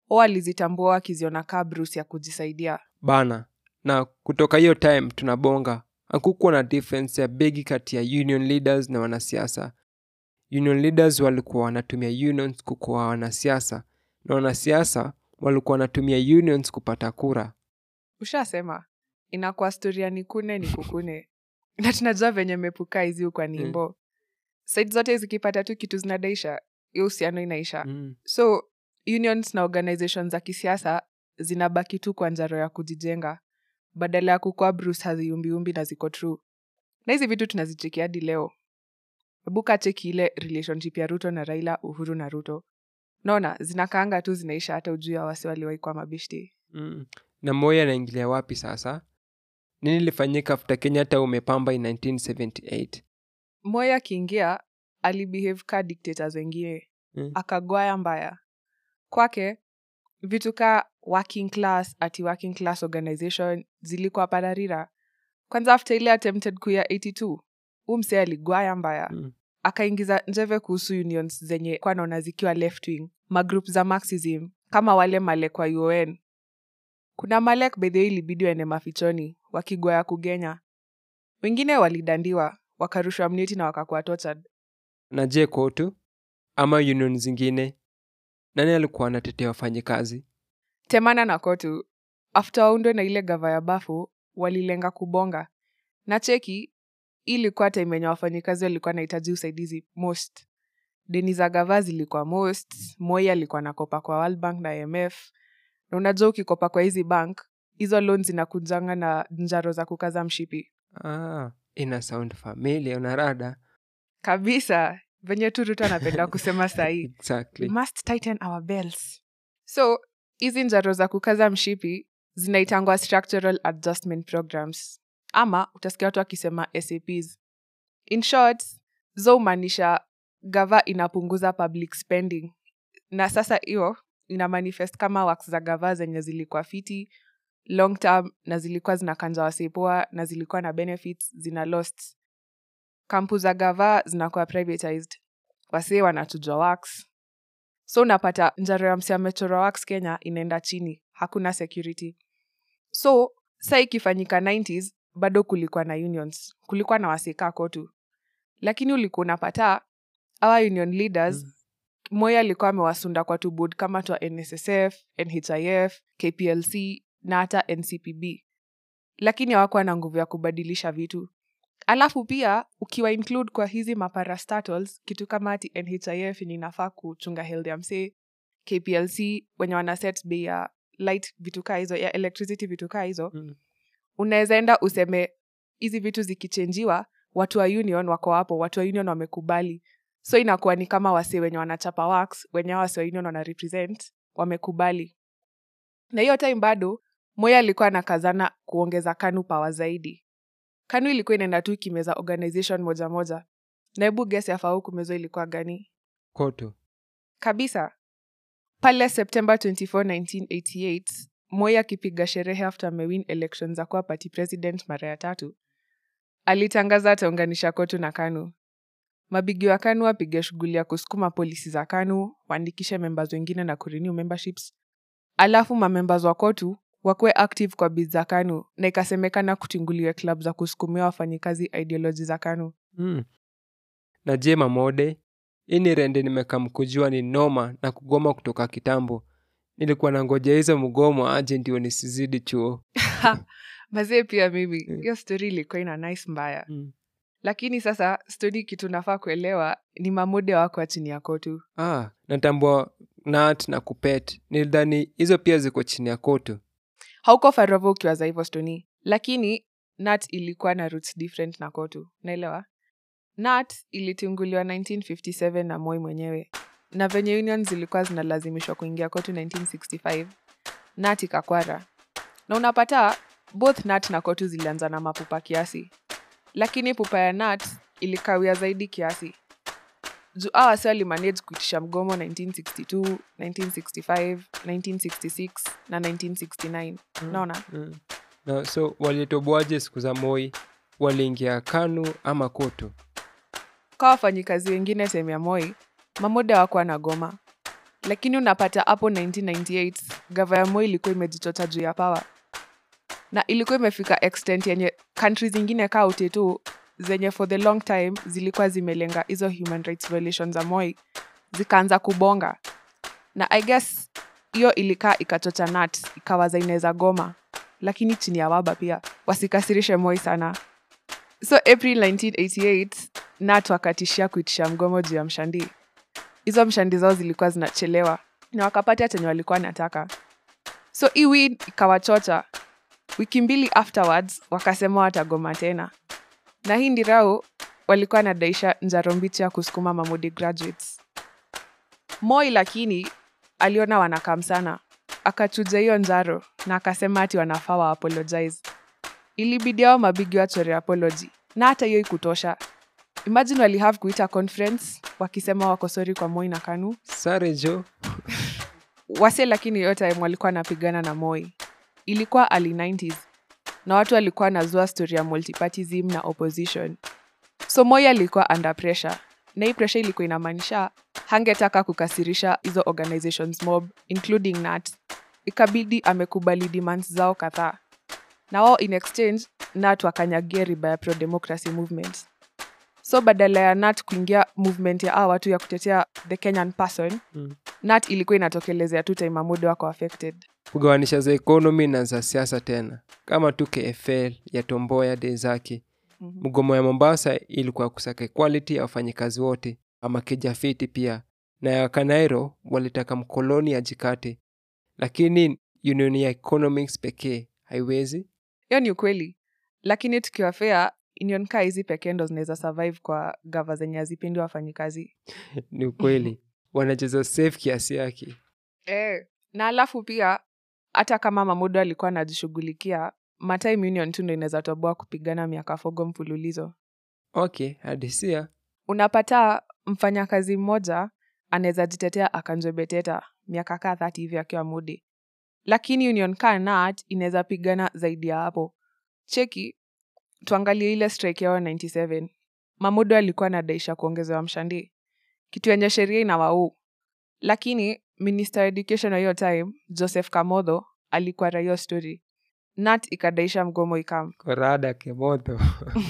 o walizitambua wakiziona kaa bruce ya kujisaidia bana na kutoka hiyo time tunabonga hakukuwa na difference ya begi kati ya union leaders na wanasiasa union leaders walikuwa wanatumia unions kukuwa wanasiasa na wanasiasa walikuwa wanatumia unions kupata kura ushasema inakuwa storia ni kune ni kukune na tunajua venye mepuka hizi ukwa nimbo mm. saidi zote zikipata tu kitu zinadaisha hiyo uhusiano inaisha mm. so unions na organizations za kisiasa zinabaki tu kwa njaro ya kujijenga badala ya kukua bruce haziumbiumbi na ziko true na hizi vitu tunazicheki hadi leo hebu kacheki ile relationship ya ruto na raila uhuru na ruto naona zinakaanga tu zinaisha hata ujuu ya wasi waliwaikwa mabishti mm. na moi anaingilia wapi sasa nini ilifanyika afta kenyatta umepamba in 1978 moi akiingia alibehave ka dictators wengine Mm. akagwaya mbaya kwake vitu ka working class ati working class organization zilikuwa pararira kwanza after ile attempted kuya 82 umse aligwaya mbaya Mm. akaingiza njeve kuhusu unions zenye kwa naona zikiwa left wing magroup za marxism kama wale malek wa un kuna malek bedhio ilibidi waende mafichoni wakigwaya kugenya wengine walidandiwa wakarushwa mneti na wakakuwa tortured na je kotu ama union zingine nani alikuwa anatetea wafanyikazi temana na kotu after waundwe na ile gava ya bafu walilenga kubonga na cheki hii ilikuwa time yenye wafanyikazi walikuwa nahitaji usaidizi most deni za gava zilikuwa most moi alikuwa nakopa kwa World Bank na IMF na unajua ukikopa kwa hizi bank hizo loan zinakujanga na njaro za kukaza mshipi ah, ina sound familia unarada kabisa venye tu ruto anapenda kusema sahii we exactly must tighten our belts so hizi njaro za kukaza mshipi zinaitangwa structural adjustment programs ama utasikia watu wakisema saps in short zo humaanisha gava inapunguza public spending na sasa hiyo ina manifest kama works za gava zenye zilikuwa fiti long term na zilikuwa zinakanja wasepoa na zilikuwa na benefits zina lost kampu za gava zinakuwa privatized wasee wanachujwa wax so unapata njaro ya msi amechorwa wax kenya inaenda chini hakuna security so sa ikifanyika 90s bado kulikuwa na unions kulikuwa na waseka kotu lakini ulikuwa unapata our union leaders mm. moya alikuwa amewasunda kwa tubud kama twa nssf nhif kplc na hata ncpb lakini hawakuwa na nguvu ya kubadilisha vitu alafu pia ukiwa include kwa hizi maparastatals kitu kama ati nhif ni inafaa kuchunga health ya msee kplc wenye wana set bei ya light vitu kaa hizo ya electricity vitu kaa hizo Mm. unaweza enda useme hizi vitu zikichenjiwa watu wa union wako hapo watu wa union wamekubali so inakuwa ni kama wasee wenye wanachapa wax wenye hao wasee wa union wana represent wamekubali na hiyo time bado moya alikuwa anakazana kuongeza kanu pawa zaidi kanu ilikuwa inaenda tu ikimeza organization moja moja na hebu gesi afau kumezwa ilikuwa gani kotu kabisa pale september 24 1988 moi akipiga sherehe after amewin election za kuwa party president mara ya tatu alitangaza ataunganisha kotu na kanu mabigi wa kanu wapige shughuli ya kusukuma polisi za kanu waandikishe members wengine na kurenew memberships alafu mamembers wa kotu wakuwe active kwa bid za kanu na ikasemekana kutinguliwe club za kusukumia wafanyikazi ideoloji za kanu mm. na je mamode hii ni rende nimekamkujua ni noma na kugoma kutoka kitambo nilikuwa na ngoja hizo mgomo aje ndio nisizidi chuo mazee pia mimi Mm. hiyo stori ilikuwa ina nice mbaya mm. lakini sasa stori kitu nafaa kuelewa ni mamude wako chini ya kotu ah, natambua nat na kupet nilidhani hizo pia ziko chini ya kotu hauko farovo ukiwaza hivyo stoni lakini nat ilikuwa na roots different na kotu naelewa nat ilitunguliwa 1957 na moi mwenyewe na venye union zilikuwa zinalazimishwa kuingia kotu 1965 nat ikakwara na unapata both nat na kotu zilianza na mapupa kiasi lakini pupa ya nat ilikawia zaidi kiasi juu awa wasi walimanage kuitisha mgomo 1962 1965 1966 na 1969 Mm. naona mm. na so walitoboaje siku za moi waliingia kanu ama kotu kwa wafanyikazi wengine sehemu ya moi mamuda wakuwa na goma lakini unapata hapo 1998 gava ya moi ilikuwa imejichota juu ya power na ilikuwa imefika extent yenye country zingine kaa utetu zenye for the long time zilikuwa zimelenga hizo human rights violations za moi zikaanza kubonga na i guess hiyo ilikaa ikachocha nat ikawaza inaweza goma lakini chini ya waba pia wasikasirishe moi sana so april 1988 nat wakatishia kuitisha mgomo juu ya mshandi hizo mshandi zao zilikuwa zinachelewa na wakapata chenye walikuwa nataka so hii win ikawachocha wiki mbili afterwards wakasema watagoma tena na hii ndirau walikuwa nadaisha njaro mbichi ya kusukuma mamudi graduates moi lakini aliona wanakam sana akachuja hiyo njaro na akasema ati wanafaa wa apologize ilibidi ao mabigi wachore apology na hata hiyo ikutosha imagine walihave kuita conference wakisema wako sori kwa moi na kanu sare jo wase lakini hiyo time walikuwa wanapigana na moi ilikuwa early 90s na watu walikuwa wanazua story ya multipartism na opposition so moi alikuwa under pressure na hii pressure ilikuwa inamaanisha hangetaka kukasirisha hizo organizations mob including nat ikabidi amekubali demands zao kadhaa na wao in exchange nat wakanyagia riba ya pro-democracy movement so badala ya nat kuingia movement ya aa watu ya kutetea the kenyan person Mm. nat ilikuwa inatokelezea tu time amudo wako affected kugawanisha za ekonomi na za siasa tena kama tu kfl ya tomboya de zake Mhm. mgomo ya mombasa ilikuwa kusaka equality ya wafanyikazi wote ama kijafiti pia na ya kanairo walitaka mkoloni ajikate lakini union ya economics pekee haiwezi hiyo ni ukweli lakini tukiwa fea union kaa hizi pekee ndo zinaweza survive kwa gava zenye hazipendi wafanyikazi ni ukweli wanacheza safe kiasi yake eh. na alafu pia hata kama mamudo alikuwa anajishughulikia matime union tu ndo inaweza toboa kupigana miaka fogo mfululizo okay hadisia unapata mfanyakazi mmoja anaweza jitetea akanjebeteta miaka kaa thati hivi akiwa mudi lakini union kaa nat inaweza pigana zaidi ya hapo cheki tuangalie ile strike yao 97 mamudo alikuwa anadaisha kuongezewa mshandi kitu yenye sheria inawauu lakini minister wa education wa hiyo time joseph kamodho alikuwa rahiyo story nat ikadaisha mgomo ikam korada kemodho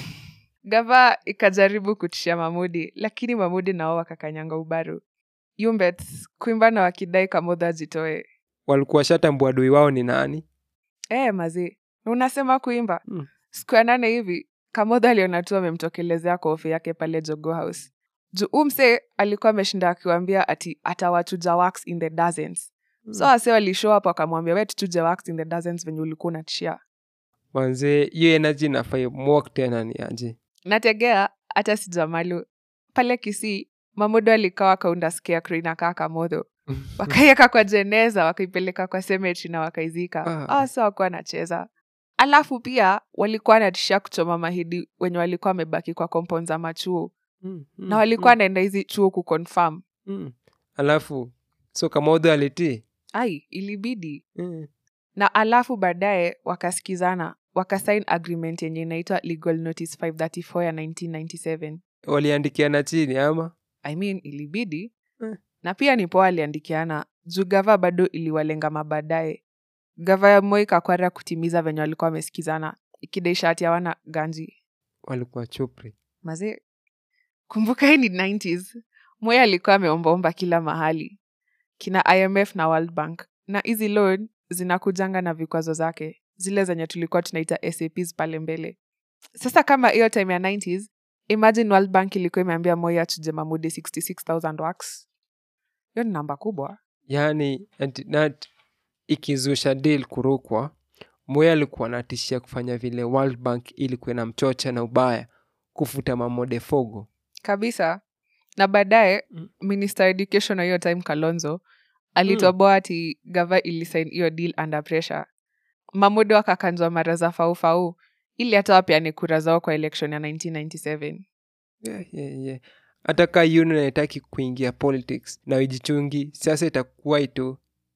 gava ikajaribu kutishia mamudi lakini mamudi nao wakakanyanga ubaru yumbet kuimba na wakidai kamodho ajitoe walikuwa shatambua adui wao ni nani e, mazi na unasema kuimba Mm. siku ya nane hivi kamodho aliona tu amemtokelezea kwa ofe yake pale jogo house juu umse alikuwa ameshinda akiwambia ati atawachuja wax in the dozens so wase walishow up wakamwambia we tuchuje wax in the dozens venye ulikuwa unatishia manzee hiyo energy nafai mwok tena ni aje nategea hata sijamalu pale kisii mamudo alikawa kaunda scarecrow inakaa kamodho wakaiweka kwa jeneza wakaipeleka kwa cemetery na wakaizika Ah. ah. sa wakuwa anacheza alafu pia walikuwa wanatishia kuchoma mahidi wenye walikuwa wamebaki kwa compound za machuo Mm, mm, na walikuwa wanaenda hizi chuo kuconfirm mm. alafu so kamodho alitii ai ilibidi mm. na alafu baadaye wakasikizana wakasign agreement yenye inaitwa legal notice 534 ya 1997 waliandikiana chini ama I mean, ilibidi Eh. na pia ni poa aliandikiana juu gava bado iliwalenga mabaadaye gava ya moi kakwara kutimiza venye walikuwa wamesikizana ikidaisha ati hawana ganji walikuwa chupri maze kumbuka hii ni 90s moi alikuwa ameombaomba kila mahali kina imf na world bank na hizi loan zinakujanga na vikwazo zake zile zenye tulikuwa tunaita saps pale mbele sasa kama hiyo time ya 90s imagine world bank ilikuwa imeambia moi achuje mamudi 66000 wax hiyo ni namba kubwa yaani ati- nat ikizusha deal kurukwa moya alikuwa anatishia kufanya vile world bank ilikuwa na mchocha na ubaya kufuta mamode fogo kabisa na baadaye Mm. minister education wa hiyo time kalonzo alitoboa ati gava ilisign hiyo deal under pressure mamudo akakanjwa mara za faufau ili hata wapeane kura zao kwa election ya 1997 yeah, yeah, yeah. hata ka union haitaki kuingia politics na ijichungi siasa itakuwa itu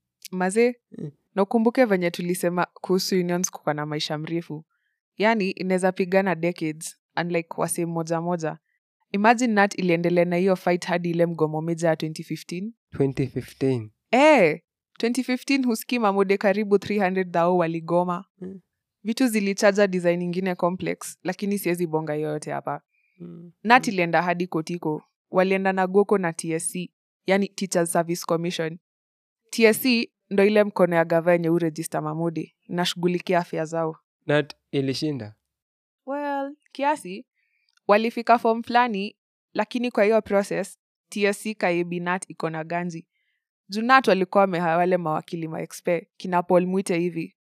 mazee Mm. na ukumbuke venye tulisema kuhusu unions kuka na maisha mrefu yaani inaweza pigana decades unlike wase moja moja imagine nat iliendelea na hiyo fight hadi ile mgomo meja ya 2015 2015 Eh, 2015 huski mamude karibu 300 dhao waligoma Mm. vitu zilichaja design ingine complex lakini siwezi bonga yoyote hapa Mm. nat ilienda hadi kotiko walienda na goko na tsc yani teachers service commission tsc ndo ile mkono ya gava yenye urejista mamude inashughulikia afya zao nat ilishinda well kiasi walifika fom fulani lakini kwa hiyo process tsc kaibi nat iko na ganji junat walikuwa wamehaa wale mawakili maexpe kina paul mwite hivi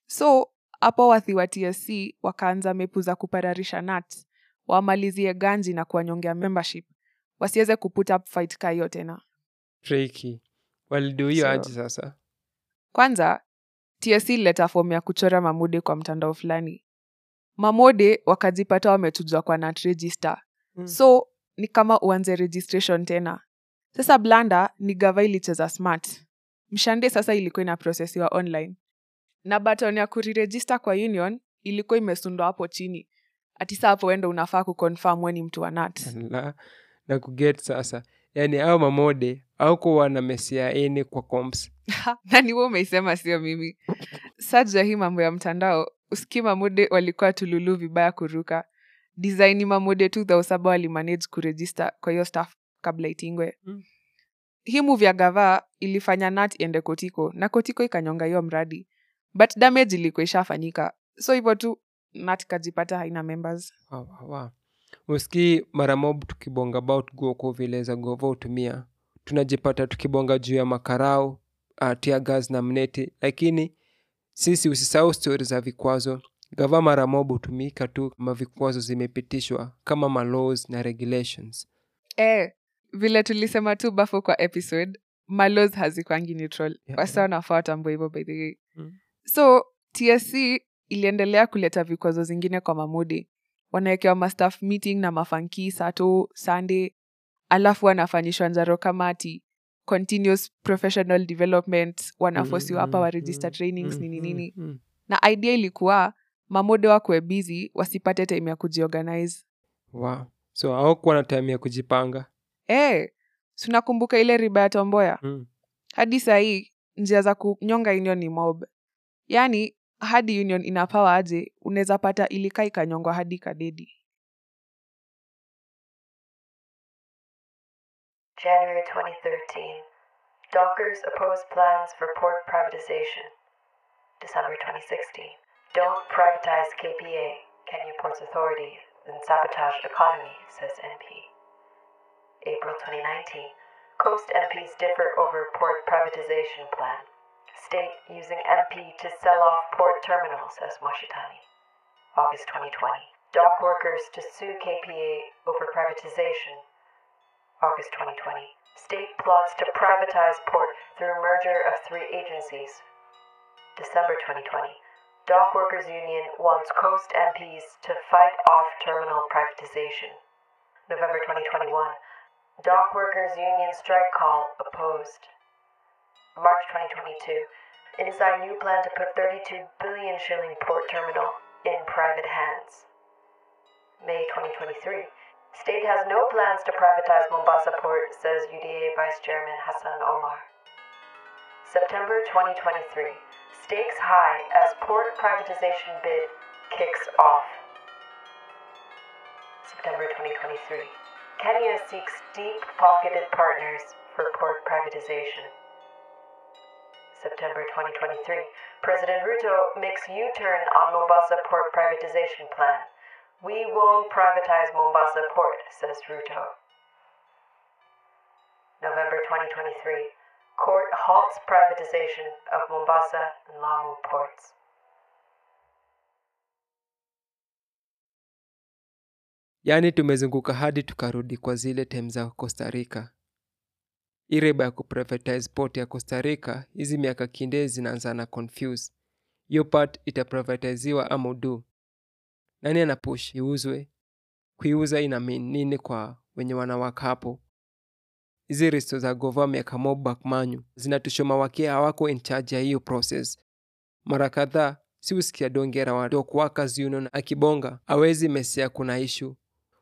so hapo wathi wa tsc wakaanza mepu za kupararisha nat wamalizie ganji na kuwanyongea membership wasiweze kuput up fight ka hiyo tena tricky walidu hiyo So- aje sasa kwanza tsc ilileta fomu ya kuchora mamude kwa mtandao fulani mamode wakajipata wametujwa kwa nat register Mm. so ni kama uanze registration tena sasa blanda ni gava ilicheza smart mshande sasa ilikuwa inaprosesiwa online na baton ya kurirejista kwa union ilikuwa imesundwa hapo chini atisa hapo wendo unafaa kuconfirm we ni mtu wa nat la na kuget sasa yaani au mamode au kuwa na mesia ini kwa comps nani we umeisema sio mimi saja hii mambo ya mtandao uski mamude walikuwa tululu vibaya kuruka design mamude tu dhao saba walimanage kurejista kwa hiyo staff kabla itingwe Mm. hii move ya gava ilifanya nat iende kotiko na kotiko ikanyonga hiyo mradi but damage ilikuwa ishafanyika so hivyo tu nat kajipata haina members Wa- wa- wa. usikii mara mob tukibonga about guoko vile za gova hutumia tunajipata tukibonga juu ya makarau uh, tiagas na mneti lakini sisi usisahau stori za vikwazo gava mara mob hutumika tu kama vikwazo zimepitishwa kama malaws na regulations eh, vile tulisema tu bafo kwa episode malos hazikwangi neutral Yeah, wasa wanafaa watambua hivyo by the way Mm. so tsc iliendelea kuleta vikwazo zingine kwa mamudi wanawekewa mastaff meeting na mafanki sato sunday alafu wanafanyishwa njaro kamati continuous professional development wanafosiwa hapa Mm, wa register mm, trainings mm, nini mm, nini mm. na idea ilikuwa mamode wakuwe busy wasipate time ya kujiorganize Wow. so aukuwa na time ya kujipanga Eh, tunakumbuka ile riba ya tomboya mm. hadi sahii njia za kunyonga union ni mob yaani hadi union inapawa aje unaweza pata ilika ikanyongwa hadi kadedi January 2013. Dockers oppose plans for port privatization. December 2016. Don't privatize KPA, Kenya Ports Authority, and sabotage economy, says MP. April 2019. Coast MPs differ over port privatization plan. State using MP to sell off port terminal, says Washitani. August 2020. Dock workers to sue KPA over privatization. August 2020. State plots to privatize port through merger of three agencies. December 2020. Dock Workers Union wants Coast MPs to fight off terminal privatization. November 2021. Dock Workers Union strike call opposed. March 2022. Inside new plan to put 32 billion shilling port terminal in private hands. May 2023. State has no plans to privatize Mombasa Port, says UDA Vice Chairman Hassan Omar. September 2023. Stakes high as port privatization bid kicks off. September 2023. Kenya seeks deep pocketed partners for port privatization. September 2023. President Ruto makes U turn on Mombasa port privatization plan. We won't privatize Mombasa port, says Ruto. November 2023. Court halts privatization of Mombasa and Lamu ports. yaani tumezunguka hadi tukarudi kwa zile tem za costa rica hii reba ya kuprivatize port ya costa rica hizi miaka kinde zinaanza na confuse hiyo part itaprivatiziwa ama udu nani ana push iuzwe kuiuza ina mean nini kwa wenye wanawaka hapo hizi risto za gova miaka mobak manyu zinatushoma wakia hawako in charge ya hiyo process mara kadhaa si usikia dongera wa Dock Workers Union akibonga awezi mesia kuna ishu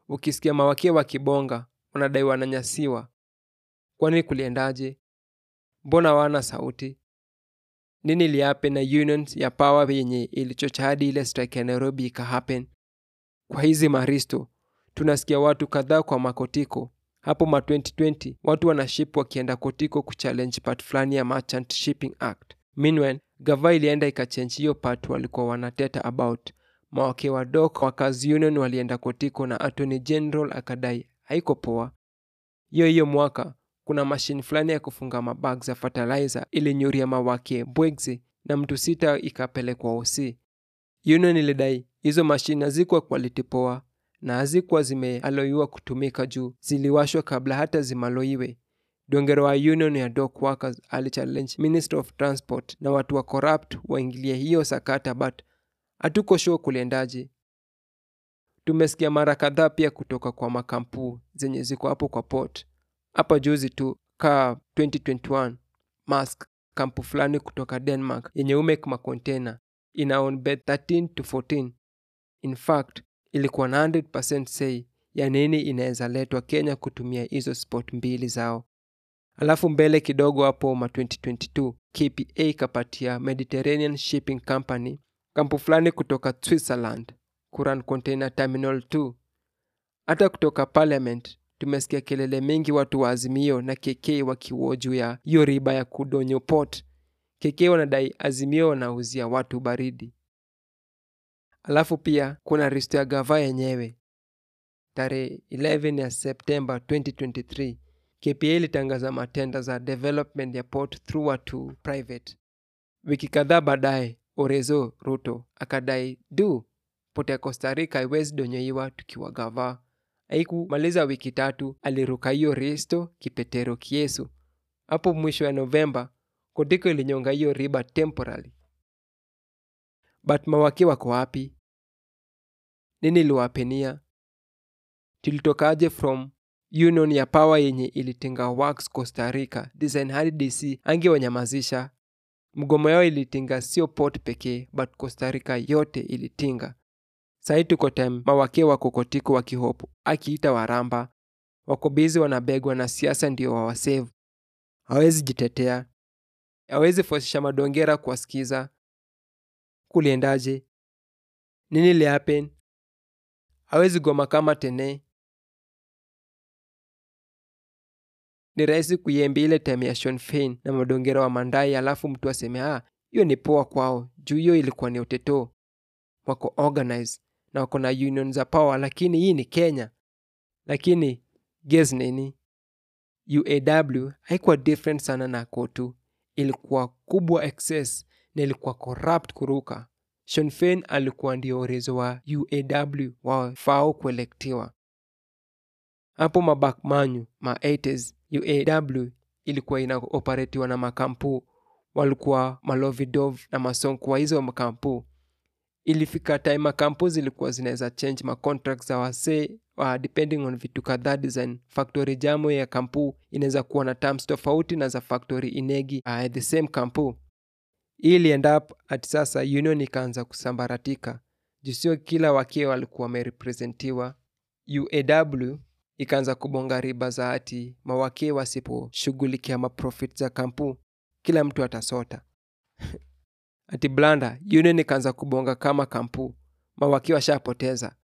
ukisikia mawake wakibonga wanadai wananyasiwa kwani kuliendaje mbona wana sauti nini ilihappen na unions ya power yenye ilichocha hadi ile strike ya nairobi ikahappen kwa hizi maristo tunasikia watu kadhaa kwa makotiko hapo ma 2020 watu wanaship wakienda kotiko kuchallenge part fulani ya merchant shipping act meanwhile gava ilienda ikachange hiyo part walikuwa wanateta about mawake wadok wakazi union walienda kotiko na attorney general akadai haiko poa hiyo hiyo mwaka kuna mashine fulani ya kufunga mabag za fertilizer ilinyuria mawake bwegzi na mtu sita ikapelekwa oc union ilidai hizo mashine hazikuwa quality poa na hazikuwa zimealoiwa kutumika juu ziliwashwa kabla hata zimaloiwe dongero wa union ya dock workers alichallenge minister of transport na watu wa corrupt waingilie hiyo sakata but hatuko sure kuliendaje tumesikia mara kadhaa pia kutoka kwa makampuu zenye ziko hapo kwa port hapa juzi tu ka 2021 mask kampu fulani kutoka denmark yenye umek makontena ina on bed 13 to 14 in fact ilikuwa na 100% say ya nini inaweza letwa kenya kutumia hizo spot mbili zao alafu mbele kidogo hapo ma 2022 kpa ikapatia mediterranean shipping company kampu fulani kutoka switzerland kuran container terminal 2 hata kutoka parliament tumesikia kelele mingi watu wa azimio na kk wakiuo juu ya hiyo riba ya kudonyo port kk wanadai azimio wanauzia watu baridi alafu pia kuna risto ya gava yenyewe tarehe 11 ya septemba 2023 kpa ilitangaza matenda za development ya port through to private wiki kadhaa baadaye orezo ruto akadai du port ya costa rica haiwezi donyoiwa tukiwa gava haikumaliza wiki tatu aliruka hiyo risto kipetero kiesu hapo mwisho ya novemba kotiko ilinyonga hiyo riba temporary but mawaki wako wapi nini iliwapenia tulitokaje from union ya power yenye ilitinga works costa rica design hadi dc angewanyamazisha mgomo yao ilitinga sio port pekee but costa rica yote ilitinga sahii tuko time mawake wako kotiko wakihopo akiita waramba wako bizi wanabegwa na siasa ndio wawasevu hawezi jitetea hawezi fosisha madongera kuwasikiza kuliendaje nini lihapen hawezi goma kama tene ni rahisi kuiembi ile time ya Sean Fein na madongera wa mandai alafu mtu aseme ah hiyo ni poa kwao juu hiyo ilikuwa ni uteto wako organize na wako na union za power lakini hii ni kenya lakini guess nini uaw haikuwa different sana na kotu ilikuwa kubwa excess na ilikuwa corrupt kuruka Sean Fein alikuwa ndio urezo wa uaw wafao kuelektiwa hapo mabakmanyu ma 80s uaw ilikuwa inaoperatiwa na makampu walikuwa malovidov na masonko wa hizo makampu ilifika time makampu zilikuwa zinaweza change macontract za wasee uh, depending on vitu kadhaa design factory jamo ya kampu inaweza kuwa na terms tofauti na za factory inegi uh, the same kampu hii ilienda up ati sasa union ikaanza kusambaratika juu sio kila wakie walikuwa wamerepresentiwa uaw ikaanza kubonga riba za ati mawakee wasiposhughulikia maprofit za kampu kila mtu atasota ati blanda union ikaanza kubonga kama kampu mawakee washapoteza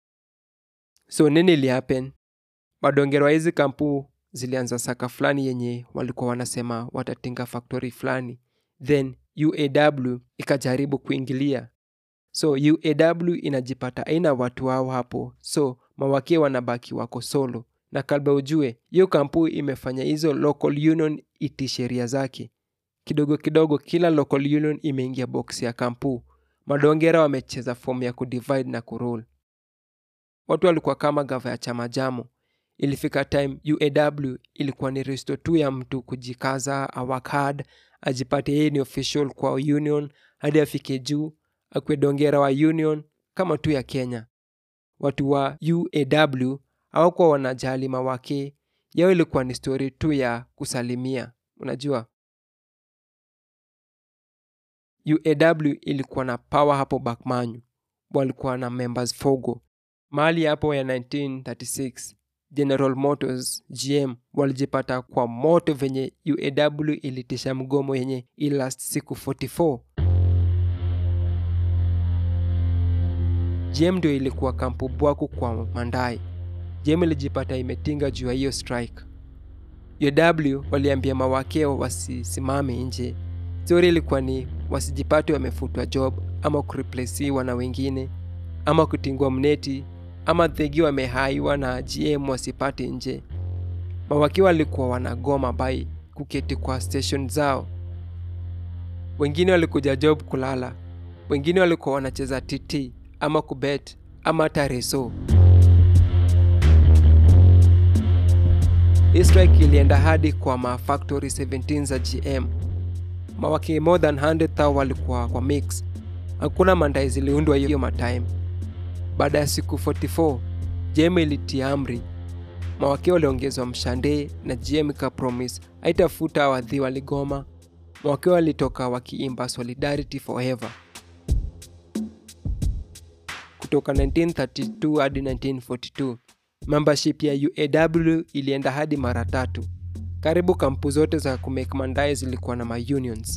so nini ilihappen madongerwa hizi kampu zilianza saka fulani yenye walikuwa wanasema watatinga faktori fulani then uaw ikajaribu kuingilia so uaw inajipata aina watu wao hapo so mawakie wanabaki wako solo na kalba ujue hiyo kampu imefanya hizo local union iti sheria zake kidogo kidogo kila local union imeingia box ya kampu madongera wamecheza fomu ya kudivide na kurule watu walikuwa kama gava ya chama jamo ilifika time uaw ilikuwa ni risto tu ya mtu kujikaza awak hard ajipate yeye ni official kwa union hadi afike juu akwe dongera wa union kama tu ya kenya watu wa uaw hawakuwa wanajali mawake yao ilikuwa ni stori tu ya kusalimia unajua uaw ilikuwa na power hapo bakmanyu walikuwa na members fogo mahali hapo ya 1936 general motors gm walijipata kwa moto venye uaw ilitisha mgomo yenye ilast siku 44 gm ndio ilikuwa kampu bwaku kwa mandai gm ilijipata imetinga juu ya hiyo strike uaw waliambia mawakeo wasisimame nje stori ilikuwa ni wasijipate wamefutwa job ama kureplesiwa na wengine ama kutingwa mneti ama thegi wamehaiwa na gm wasipate nje mawaki walikuwa wanagoma bai kuketi kwa station zao wengine walikuja job kulala wengine walikuwa wanacheza tt ama kubet ama hata reso hii strike ilienda hadi kwa mafactory 17 za gm mawaki more than 100 walikuwa kwa mix hakuna mandai ziliundwa hiyo matime baada ya siku 44 gm ilitia amri mawake waliongezwa mshande na gm ikapromis haitafuta wadhi waligoma mawake walitoka wakiimba solidarity forever kutoka 1932 hadi 1942 membership ya uaw ilienda hadi mara tatu karibu kampu zote za kumake mandai zilikuwa na maunions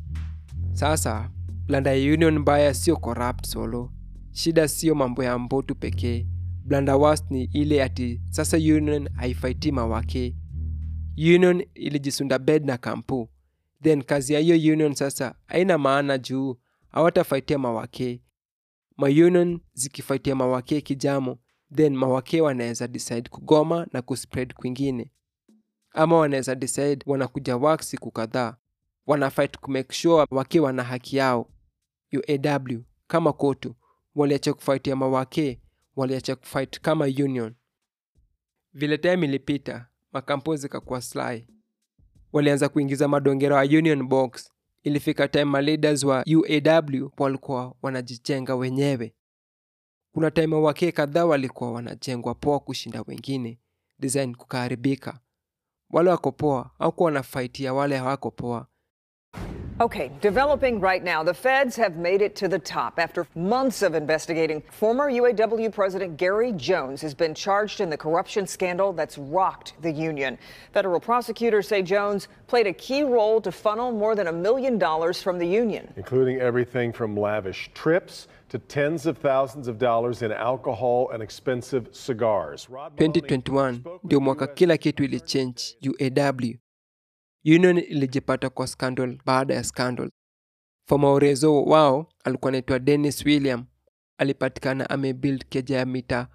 sasa blanda ya union mbaya sio corrupt solo shida sio mambo ya mbotu pekee blanda worst ni ile ati sasa union haifaiti mawake union ilijisunda bed na kampu then kazi ya hiyo union sasa haina maana juu hawatafaitia mawake maunion zikifaitia mawake kijamo then mawake wanaweza decide kugoma na kuspread kwingine ama wanaweza decide wanakuja work siku kadhaa wanafight kumake sure wake wana haki yao uaw kama kotu waliacha kufaitia mawake waliacha kufight kama union vile time ilipita makampuni zikakuwa sly walianza kuingiza madongero ya union box ilifika time maleaders wa uaw walikuwa wanajichenga wenyewe kuna time wake kadhaa walikuwa wanajengwa poa kushinda wengine design kukaharibika wale wako poa aukuwa wanafaitia wale hawako poa Okay, developing right now, the feds have made it to the top. After months of investigating, former UAW President Gary Jones has been charged in the corruption scandal that's rocked the union. Federal prosecutors say Jones played a key role to funnel more than a million dollars from the union. including everything from lavish trips to tens of thousands of dollars in alcohol and expensive cigars. Rod 2021 ndio mwaka kila kitu ilichange uaw union ilijipata kwa scandal baada ya scandal foma urezo wao alikuwa anaitwa dennis william alipatikana amebuild keja ya mita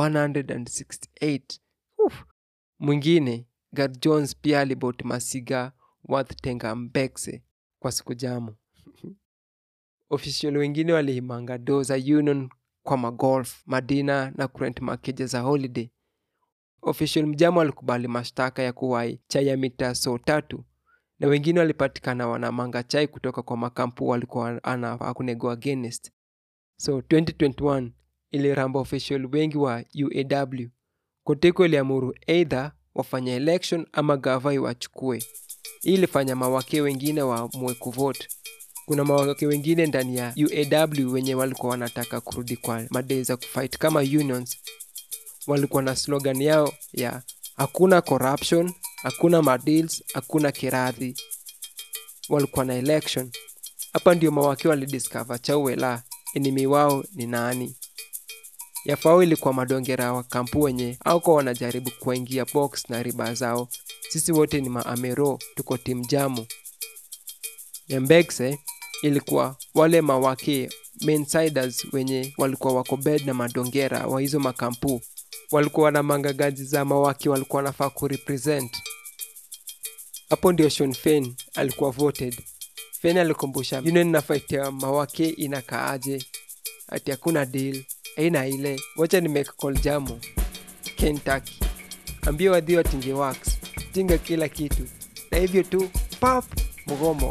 168 Uf. mwingine gad jones pia alibot masiga worth tenga mbekse kwa siku jamu official wengine walihimanga do za union kwa magolf madina na kurent makeja za holiday official mjamo alikubali mashtaka ya kuwai chai ya mita so tatu na wengine walipatikana wanamanga chai kutoka kwa makampu walikuwa anafaa kunego against so 2021 iliramba official wengi wa uaw kotiko iliamuru eidha wafanya election ama gava iwachukue hii ilifanya mawake wengine waamue kuvote kuna mawake wengine ndani ya uaw wenye walikuwa wanataka kurudi kwa madei za kufight kama unions walikuwa na slogan yao ya hakuna corruption hakuna madeals hakuna kiradhi walikuwa na election hapa ndio mawake walidiscover chauela enimi wao ni nani yafao ilikuwa madongera wa kampu wenye auko wanajaribu kuwaingia box na riba zao sisi wote ni maamero tuko timu jamu yambegse ilikuwa wale mawake mainsiders wenye walikuwa wako bed na madongera wa hizo makampu walikuwa na mangagazi za mawaki walikuwa wanafaa kurepresent hapo ndio Sean Fein alikuwa voted Fein alikumbusha union na fight ya mawake inakaaje ati hakuna deal aina ile wacha ni make call jamu Kentucky ambia wadhi watinge wax tinga kila kitu na hivyo tu pap mgomo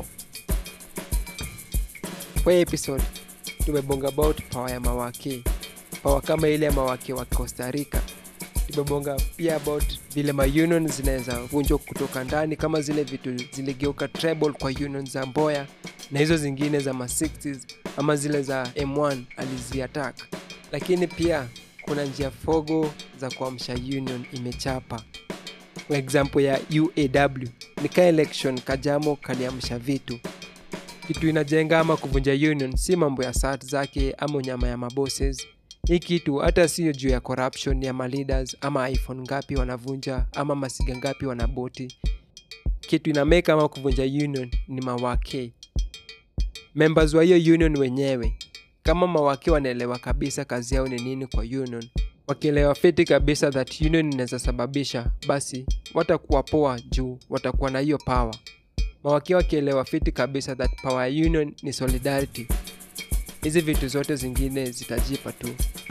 kwa hii episode tumebonga about power ya mawake power kama ile ya mawake wa costa rica tumebonga pia about vile maunion zinaweza vunjwa kutoka ndani kama zile vitu ziligeuka treble kwa union za mboya na hizo zingine za ma 60s ama zile za m1 aliziatak lakini pia kuna njia fogo za kuamsha union imechapa kwa example ya uaw ni ka election kajamo kaliamsha vitu kitu inajenga ama kuvunja union si mambo ya sat zake ama unyama ya mabosses hii kitu hata siyo juu ya corruption ya maleaders ama iphone ngapi wanavunja ama masiga ngapi wanaboti kitu inameka ama kuvunja union ni mawake members wa hiyo union wenyewe kama mawake wanaelewa kabisa kazi yao ni nini kwa union wakielewa fiti kabisa that union inaweza sababisha basi watakuwa poa juu watakuwa na hiyo power mawake wakielewa fiti kabisa that power ya union ni solidarity hizi vitu zote zingine zitajipa tu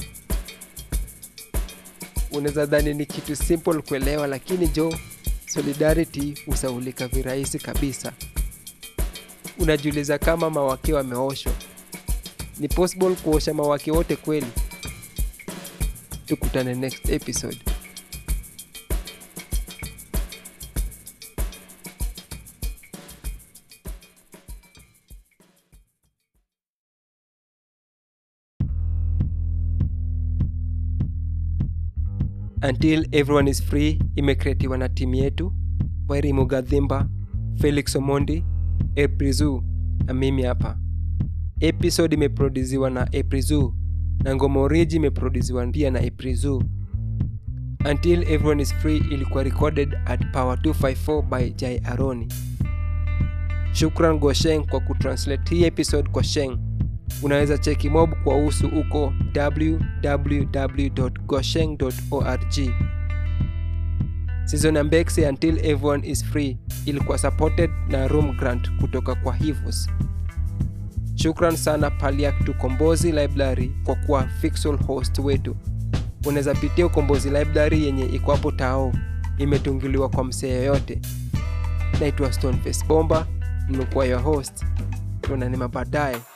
unaweza dhani ni kitu simple kuelewa lakini jo solidarity husaulika virahisi kabisa unajiuliza kama mawake wameoshwa ni possible kuosha mawake wote kweli tukutane next episode until everyone is free imekretiwa na timu yetu wairi mugadhimba felix omondi eprizu na mimi hapa episode imeproduziwa na eprizu na ngoma oriji imeproduziwa pia na eprizu until everyone is free ilikuwa recorded at power 254 by jai aroni shukran gosheng kwa kutranslate hii episode kwa sheng unaweza cheki mob kwa usu uko www.gosheng.org season ya mbexi until everyone is free ilikuwa supported na room grant kutoka kwa hivos shukran sana paliak tukombozi library kwa kuwa fixal host wetu unaweza pitia ukombozi library yenye iko hapo tao imetungiliwa kwa msee yoyote naitwa stoneface bomba nimekuwa your host tuonane mabaadaye